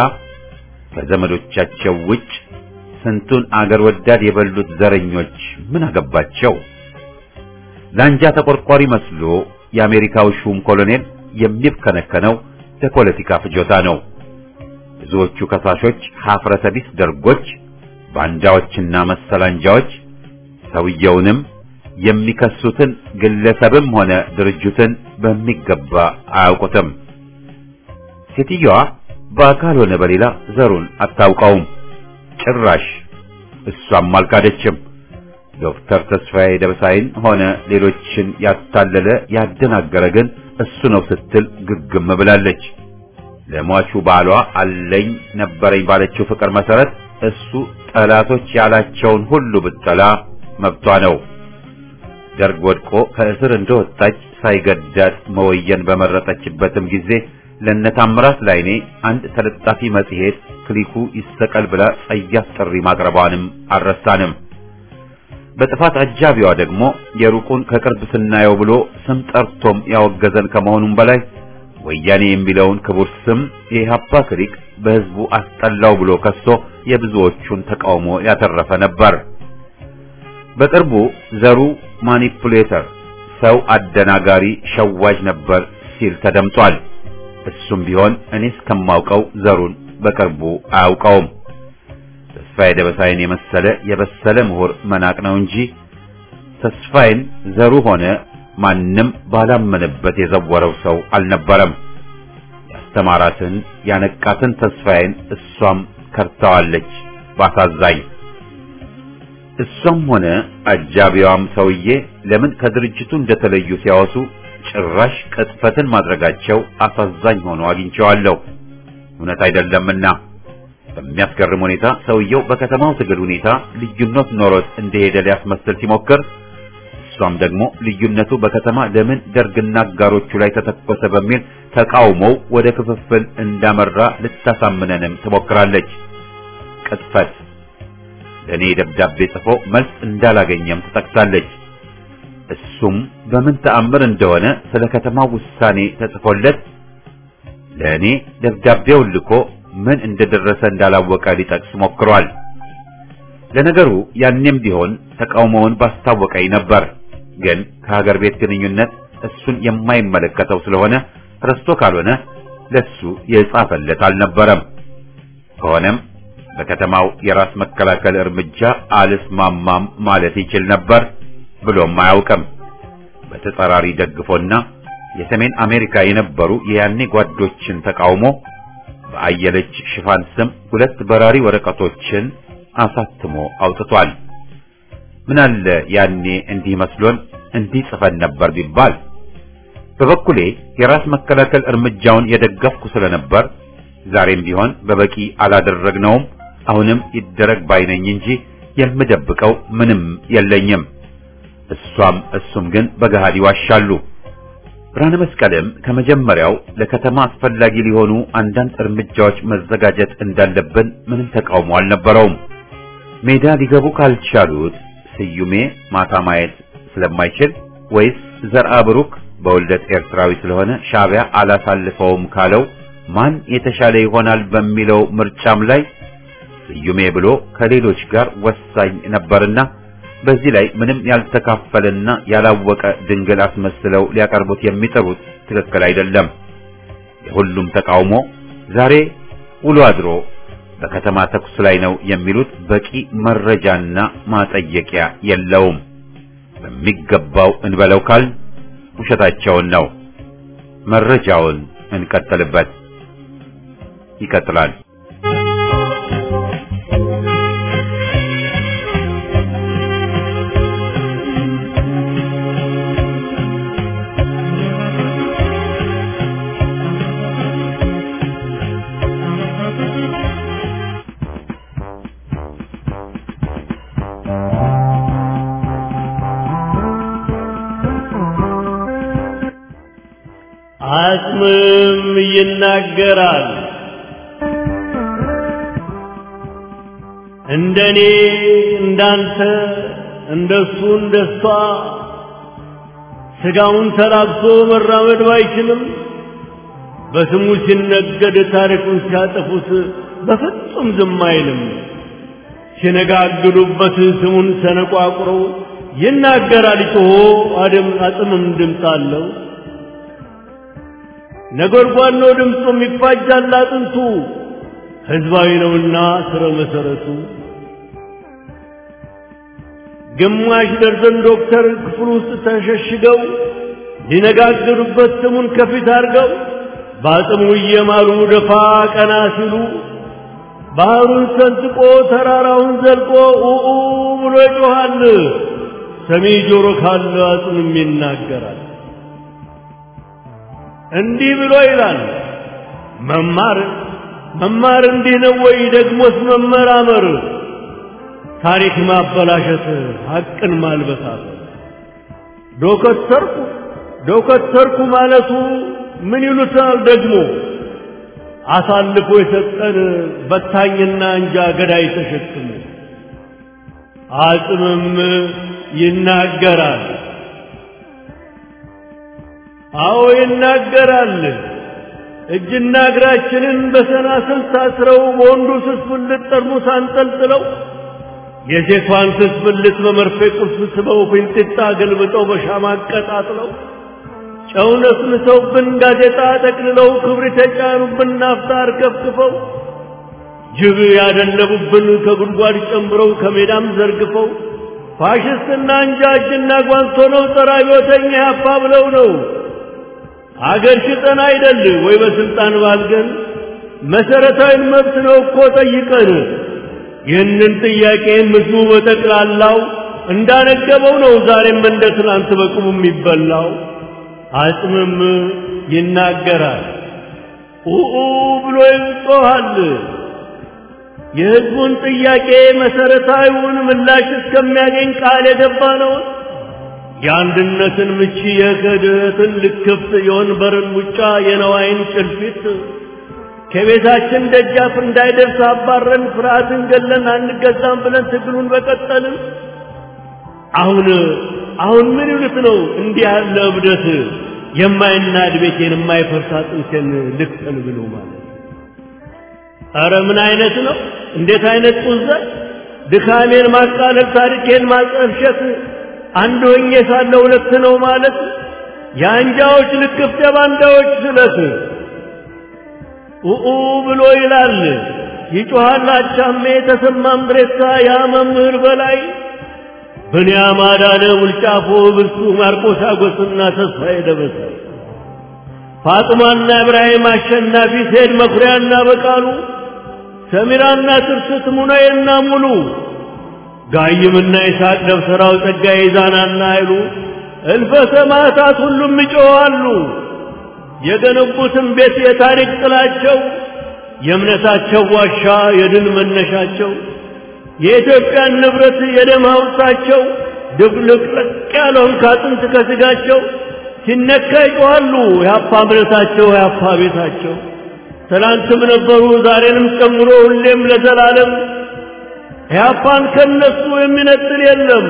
ከዘመዶቻቸው ውጭ ስንቱን አገር ወዳድ የበሉት ዘረኞች ምን አገባቸው? ለአንጃ ተቆርቋሪ መስሎ የአሜሪካው ሹም ኮሎኔል የሚብከነከነው ለፖለቲካ ፍጆታ ነው። ብዙዎቹ ከሳሾች ሀፍረተ ቢስ ደርጎች፣ ባንዳዎችና መሰል አንጃዎች ሰውየውንም የሚከሱትን ግለሰብም ሆነ ድርጅትን በሚገባ አያውቁትም። ሴትዮዋ በአካል ሆነ በሌላ ዘሩን አታውቀውም። ጭራሽ እሷም አልካደችም። ዶክተር ተስፋዬ ደበሳይን ሆነ ሌሎችን ያታለለ ያደናገረ ግን እሱ ነው ስትል ግግም ብላለች። ለሟቹ ባሏ አለኝ ነበረኝ ባለችው ፍቅር መሰረት እሱ ጠላቶች ያላቸውን ሁሉ ብትጠላ መብቷ ነው። ደርግ ወድቆ ከእስር እንደወጣች ሳይገዳት መወየን በመረጠችበትም ጊዜ ለነታምራት ላይኔ አንድ ተለጣፊ መጽሔት ክሊኩ ይሰቀል ብላ ጸያፍ ጥሪ ማቅረቧንም አልረሳንም። በጥፋት አጃቢዋ ደግሞ የሩቁን ከቅርብ ስናየው ብሎ ስም ጠርቶም ያወገዘን ከመሆኑም በላይ ወያኔ የሚለውን ክቡር ስም የኢህአፓ ክሊክ በህዝቡ አስጠላው ብሎ ከሶ የብዙዎቹን ተቃውሞ ያተረፈ ነበር። በቅርቡ ዘሩ ማኒፑሌተር፣ ሰው አደናጋሪ፣ ሸዋጅ ነበር ሲል ተደምጧል። እሱም ቢሆን እኔ እስከማውቀው ዘሩን በቅርቡ አያውቀውም። ተስፋዬ ደበሳይን የመሰለ የበሰለ ምሁር መናቅ ነው እንጂ ተስፋዬን ዘሩ ሆነ ማንም ባላመነበት የዘወረው ሰው አልነበረም። ያስተማራትን ያነቃትን ተስፋዬን እሷም ከርታዋለች ባሳዛኝ። እሷም ሆነ አጃቢዋም ሰውዬ ለምን ከድርጅቱ እንደተለዩ ሲያወሱ ጭራሽ ቅጥፈትን ማድረጋቸው አሳዛኝ ሆኖ አግኝቼዋለሁ። እውነት አይደለምና በሚያስገርም ሁኔታ ሰውየው በከተማው ትግል ሁኔታ ልዩነት ኖሮት እንደሄደ ሊያስመስል ሲሞክር እሷም ደግሞ ልዩነቱ በከተማ ለምን ደርግና አጋሮቹ ላይ ተተኮሰ በሚል ተቃውሞው ወደ ክፍፍል እንዳመራ ልታሳምነንም ትሞክራለች። ቅጥፈት ለእኔ ደብዳቤ ጽፎ መልስ እንዳላገኘም ትጠቅሳለች። እሱም በምን ተአምር እንደሆነ ስለ ከተማው ውሳኔ ተጽፎለት ለእኔ ደብዳቤውን ልኮ ምን እንደደረሰ እንዳላወቀ ሊጠቅስ ሞክሯል። ለነገሩ ያኔም ቢሆን ተቃውሞውን ባስታወቀኝ ነበር። ግን ከሀገር ቤት ግንኙነት እሱን የማይመለከተው ስለሆነ ረስቶ ካልሆነ ለሱ የጻፈለት አልነበረም። ከሆነም በከተማው የራስ መከላከል እርምጃ አልስማማም ማለት ይችል ነበር ብሎም አያውቅም። በተጻራሪ ደግፎና የሰሜን አሜሪካ የነበሩ የያኔ ጓዶችን ተቃውሞ በአየለች ሽፋን ስም ሁለት በራሪ ወረቀቶችን አሳትሞ አውጥቷል። ምን አለ ያኔ እንዲህ መስሎን እንዲህ ጽፈን ነበር ቢባል። በበኩሌ የራስ መከላከል እርምጃውን የደገፍኩ ስለነበር ዛሬም ቢሆን በበቂ አላደረግነውም፣ አሁንም ይደረግ ባይነኝ እንጂ የምደብቀው ምንም የለኝም። እሷም እሱም ግን በገሃድ ይዋሻሉ። ብርሃነ መስቀልም ከመጀመሪያው ለከተማ አስፈላጊ ሊሆኑ አንዳንድ እርምጃዎች መዘጋጀት እንዳለብን ምንም ተቃውሞ አልነበረውም። ሜዳ ሊገቡ ካልቻሉት ስዩሜ ማታ ማየት ስለማይችል ወይስ ዘርአ ብሩክ በውልደት ኤርትራዊ ስለሆነ ሻዕቢያ አላሳልፈውም ካለው ማን የተሻለ ይሆናል በሚለው ምርጫም ላይ ስዩሜ ብሎ ከሌሎች ጋር ወሳኝ ነበርና በዚህ ላይ ምንም ያልተካፈለና ያላወቀ ድንግል አስመስለው ሊያቀርቡት የሚጥሩት ትክክል አይደለም። የሁሉም ተቃውሞ ዛሬ ውሎ አድሮ በከተማ ተኩስ ላይ ነው የሚሉት በቂ መረጃና ማጠየቂያ የለውም። በሚገባው እንበለው ካል ውሸታቸውን ነው። መረጃውን እንቀጥልበት። ይቀጥላል። አጽምም ይናገራል። እንደኔ እንዳንተ እንደሱ እንደሷ ስጋውን ተላብሶ መራመድ ባይችልም በስሙ ሲነገድ ታሪኩን ሲያጠፉት በፍጹም ዝም አይልም። ሲነጋግዱበት ስሙን ሰነቋቁረው ይናገራል ጮሆ አድም አጽምም ድምፅ አለው። ነጎድጓድ ነው ድምፁም ይፋጃል አጥንቱ ሕዝባዊ ነውና ስረ መሰረቱ ግማሽ ደርዘን ዶክተር ክፍል ውስጥ ተሸሽገው ሊነጋገሩበት ስሙን ከፊት አድርገው በአጽሙ እየማሉ ደፋ ቀና ሲሉ ባህሩን ሰንጥቆ ተራራውን ዘልቆ ኡኡ ብሎ ይጮኻል። ሰሚ ጆሮ ካለ አጽምም ይናገራል። እንዲህ ብሎ ይላል። መማር መማር እንዲህ ነው ወይ? ደግሞስ መመራመር ታሪክ ማበላሸት፣ ሐቅን ማልበሳት ዶከተርኩ ዶከተርኩ ማለቱ ምን ይሉታል ደግሞ አሳልፎ የሰጠን በታኝና እንጃ ገዳይ ተሸክሞ አጽምም ይናገራል። አዎ ይናገራል። እጅና እግራችንን በሰናስል ታስረው በወንዱ ስስ ብልት ጠርሙስ አንጠልጥለው የሴቷን ስስ ብልት በመርፌ ቁልፍ ስበው ፊንጢጣ ገልብጠው በሻማ አቀጣጥለው ጨው ነስንሰውብን ጋዜጣ ጠቅልለው ክብሪት የጫኑብን ናፍጣ አርከፍክፈው ጅብ ያደለቡብን ከጉድጓድ ጨምረው ከሜዳም ዘርግፈው ፋሽስትና እንጃ እጅና ጓንት ሆነው ጸረ አብዮተኛ ያፓ ብለው ነው አገር ሽጠን አይደል ወይ በስልጣን ባልገን መሰረታዊ መብት ነው እኮ ጠይቀን ይህንን ጥያቄ ምስሉ በጠቅላላው እንዳነገበው ነው ዛሬም እንደ ትናንት በቁሙ የሚበላው አጽምም ይናገራል ኡኡ ብሎ ይጮኻል የህዝቡን ጥያቄ መሰረታዊውን ምላሽ እስከሚያገኝ ቃል የገባ ነው የአንድነትን ምቺ የክህደትን ልክፍት የወንበርን ሙጫ የነዋይን ጭልፊት ከቤታችን ደጃፍ እንዳይደርስ አባረን ፍርሃትን ገለን አንገዛም ብለን ትግሉን በቀጠልን አሁን አሁን ምን ይሉት ነው እንዲህ ያለ እብደት የማይናድ ቤቴን የማይፈርስ አጥንቴን ልክፈል ብሎ ማለት ኧረ ምን አይነት ነው እንዴት አይነት ጡዘት ድካሜን ማቃለል ታሪኬን ማጠልሸት አንድ ሆኜ ሳለ ሁለት ነው ማለት የአንጃዎች ልክፍት የባንዳዎች ስለት ኡኡ ብሎ ይላል ይጮሃል አቻሜ ተሰማ ምድሬሳ ያ መምህር በላይ ብንያም አዳነ ውልጫፎ ብርሱ ማርቆስ አጎስና ተስፋዬ ደበሳ ፋጥማና ኢብራሂም አሸናፊ ሴድ መኩሪያና በቃሉ ሰሚራና ትርስት ሙናዬና ሙሉ ጋይምና ይስሐቅ ደብተራው ጸጋዬ ዛናና አይሉ እልፈ ሰማዕታት ሁሉም ይጮኻሉ። የገነቡትን ቤት የታሪክ ጥላቸው የእምነታቸው ዋሻ የድል መነሻቸው የኢትዮጵያን ንብረት የደም ሐውልታቸው ድብልቅልቅ ያለውን ካጥንት ከስጋቸው ሲነካ ይጮኻሉ። የአፓ እምነታቸው የአፓ ቤታቸው ትላንትም ነበሩ ዛሬንም ጨምሮ ሁሌም ለዘላለም ኢህአፓን ከነሱ የሚነጥል የለም።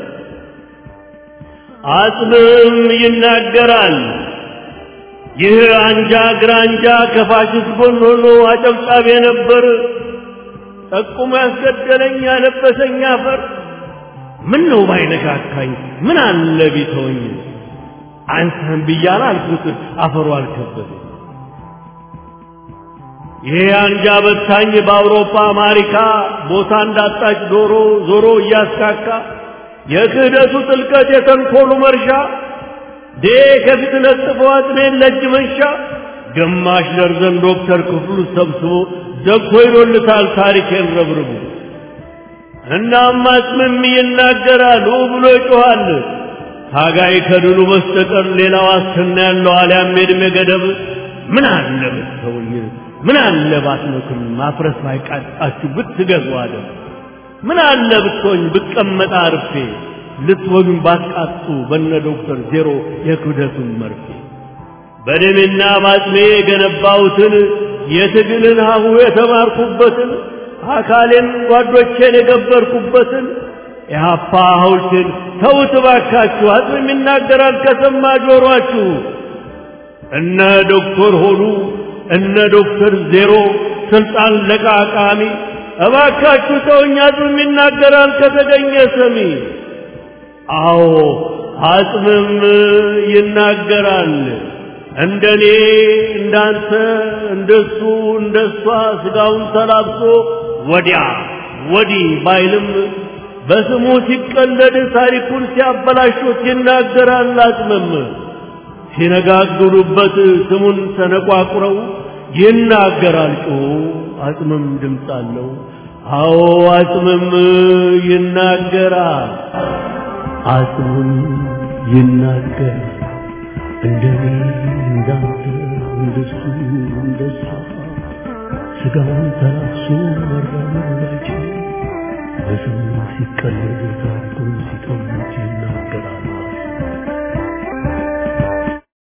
አጽምም ይናገራል። ይህ አንጃ ግራንጃ ከፋሽስት ጎን ሆኖ አጨብጫቢ ነበር። ጠቁሞ ያስገደለኝ ያለበሰኝ አፈር ምን ነው ባይነካካኝ ምን አለ ቢተወኝ አንተን ብያለ አልኩት አፈሩ አልከበደኝ። ይሄ አንጃ በታኝ በአውሮፓ አሜሪካ ቦታ እንዳጣች ዶሮ ዞሮ እያስካካ የክህደቱ ጥልቀት የተንኮሉ መርሻ ዴ ከፊት ለጥፎ አጥሜን ለእጅ መንሻ ግማሽ ደርዘን ዶክተር ክፍሉ ሰብስቦ ዘግቶ ይዶልታል ታሪኬን ረብርቡ። እናም አጽምም ይናገራል ብሎ ይጮኻል። ታጋይ ከድሉ በስተቀር ሌላ ዋስትና ያለው አልያም የዕድሜ ገደብ ምን አለ ብትተውኝ ምን አለ ባትመክም ማፍረስ ባይቃጣችሁ ብትገዙ አለ ምን አለ ብትሆኝ ብቀመጥ አርፌ ልትወጉኝ ባትቃጡ በነ ዶክተር ዜሮ የክብደቱን መርፌ በደሜና ባጥሜ የገነባሁትን የትግልን ሀሁ የተማርኩበትን አካሌን ጓዶቼን የገበርኩበትን የሀፓ ሐውልቴን ተውት ባካችሁ አጽም ይናገራል ከሰማ ጆሯችሁ እነ ዶክተር ሆኑ እነ ዶክተር ዜሮ ስልጣን ለቃቃሚ እባካችሁ ተውኝ አጽምም ይናገራል ከተገኘ ሰሚ አዎ አጽምም ይናገራል እንደኔ እንዳንተ እንደሱ እንደሷ ስጋውን ተላብሶ ወዲያ ወዲህ ባይልም በስሙ ሲቀለድ ታሪኩን ሲያበላሹት ይናገራል አጽምም ሲነጋግሩበት ስሙን ተነቋቁረው ይናገራል ጮ አጽምም ድምፅ አለው አዎ አጽምም ይናገራል አጽምም ይናገራል እንደኔ እንዳንተ እንደሱ እንደሷ ስጋውን ተላብሶ መራመድ ባይችል በስም ሲቀለድ ታሪኩን ሲቀሙት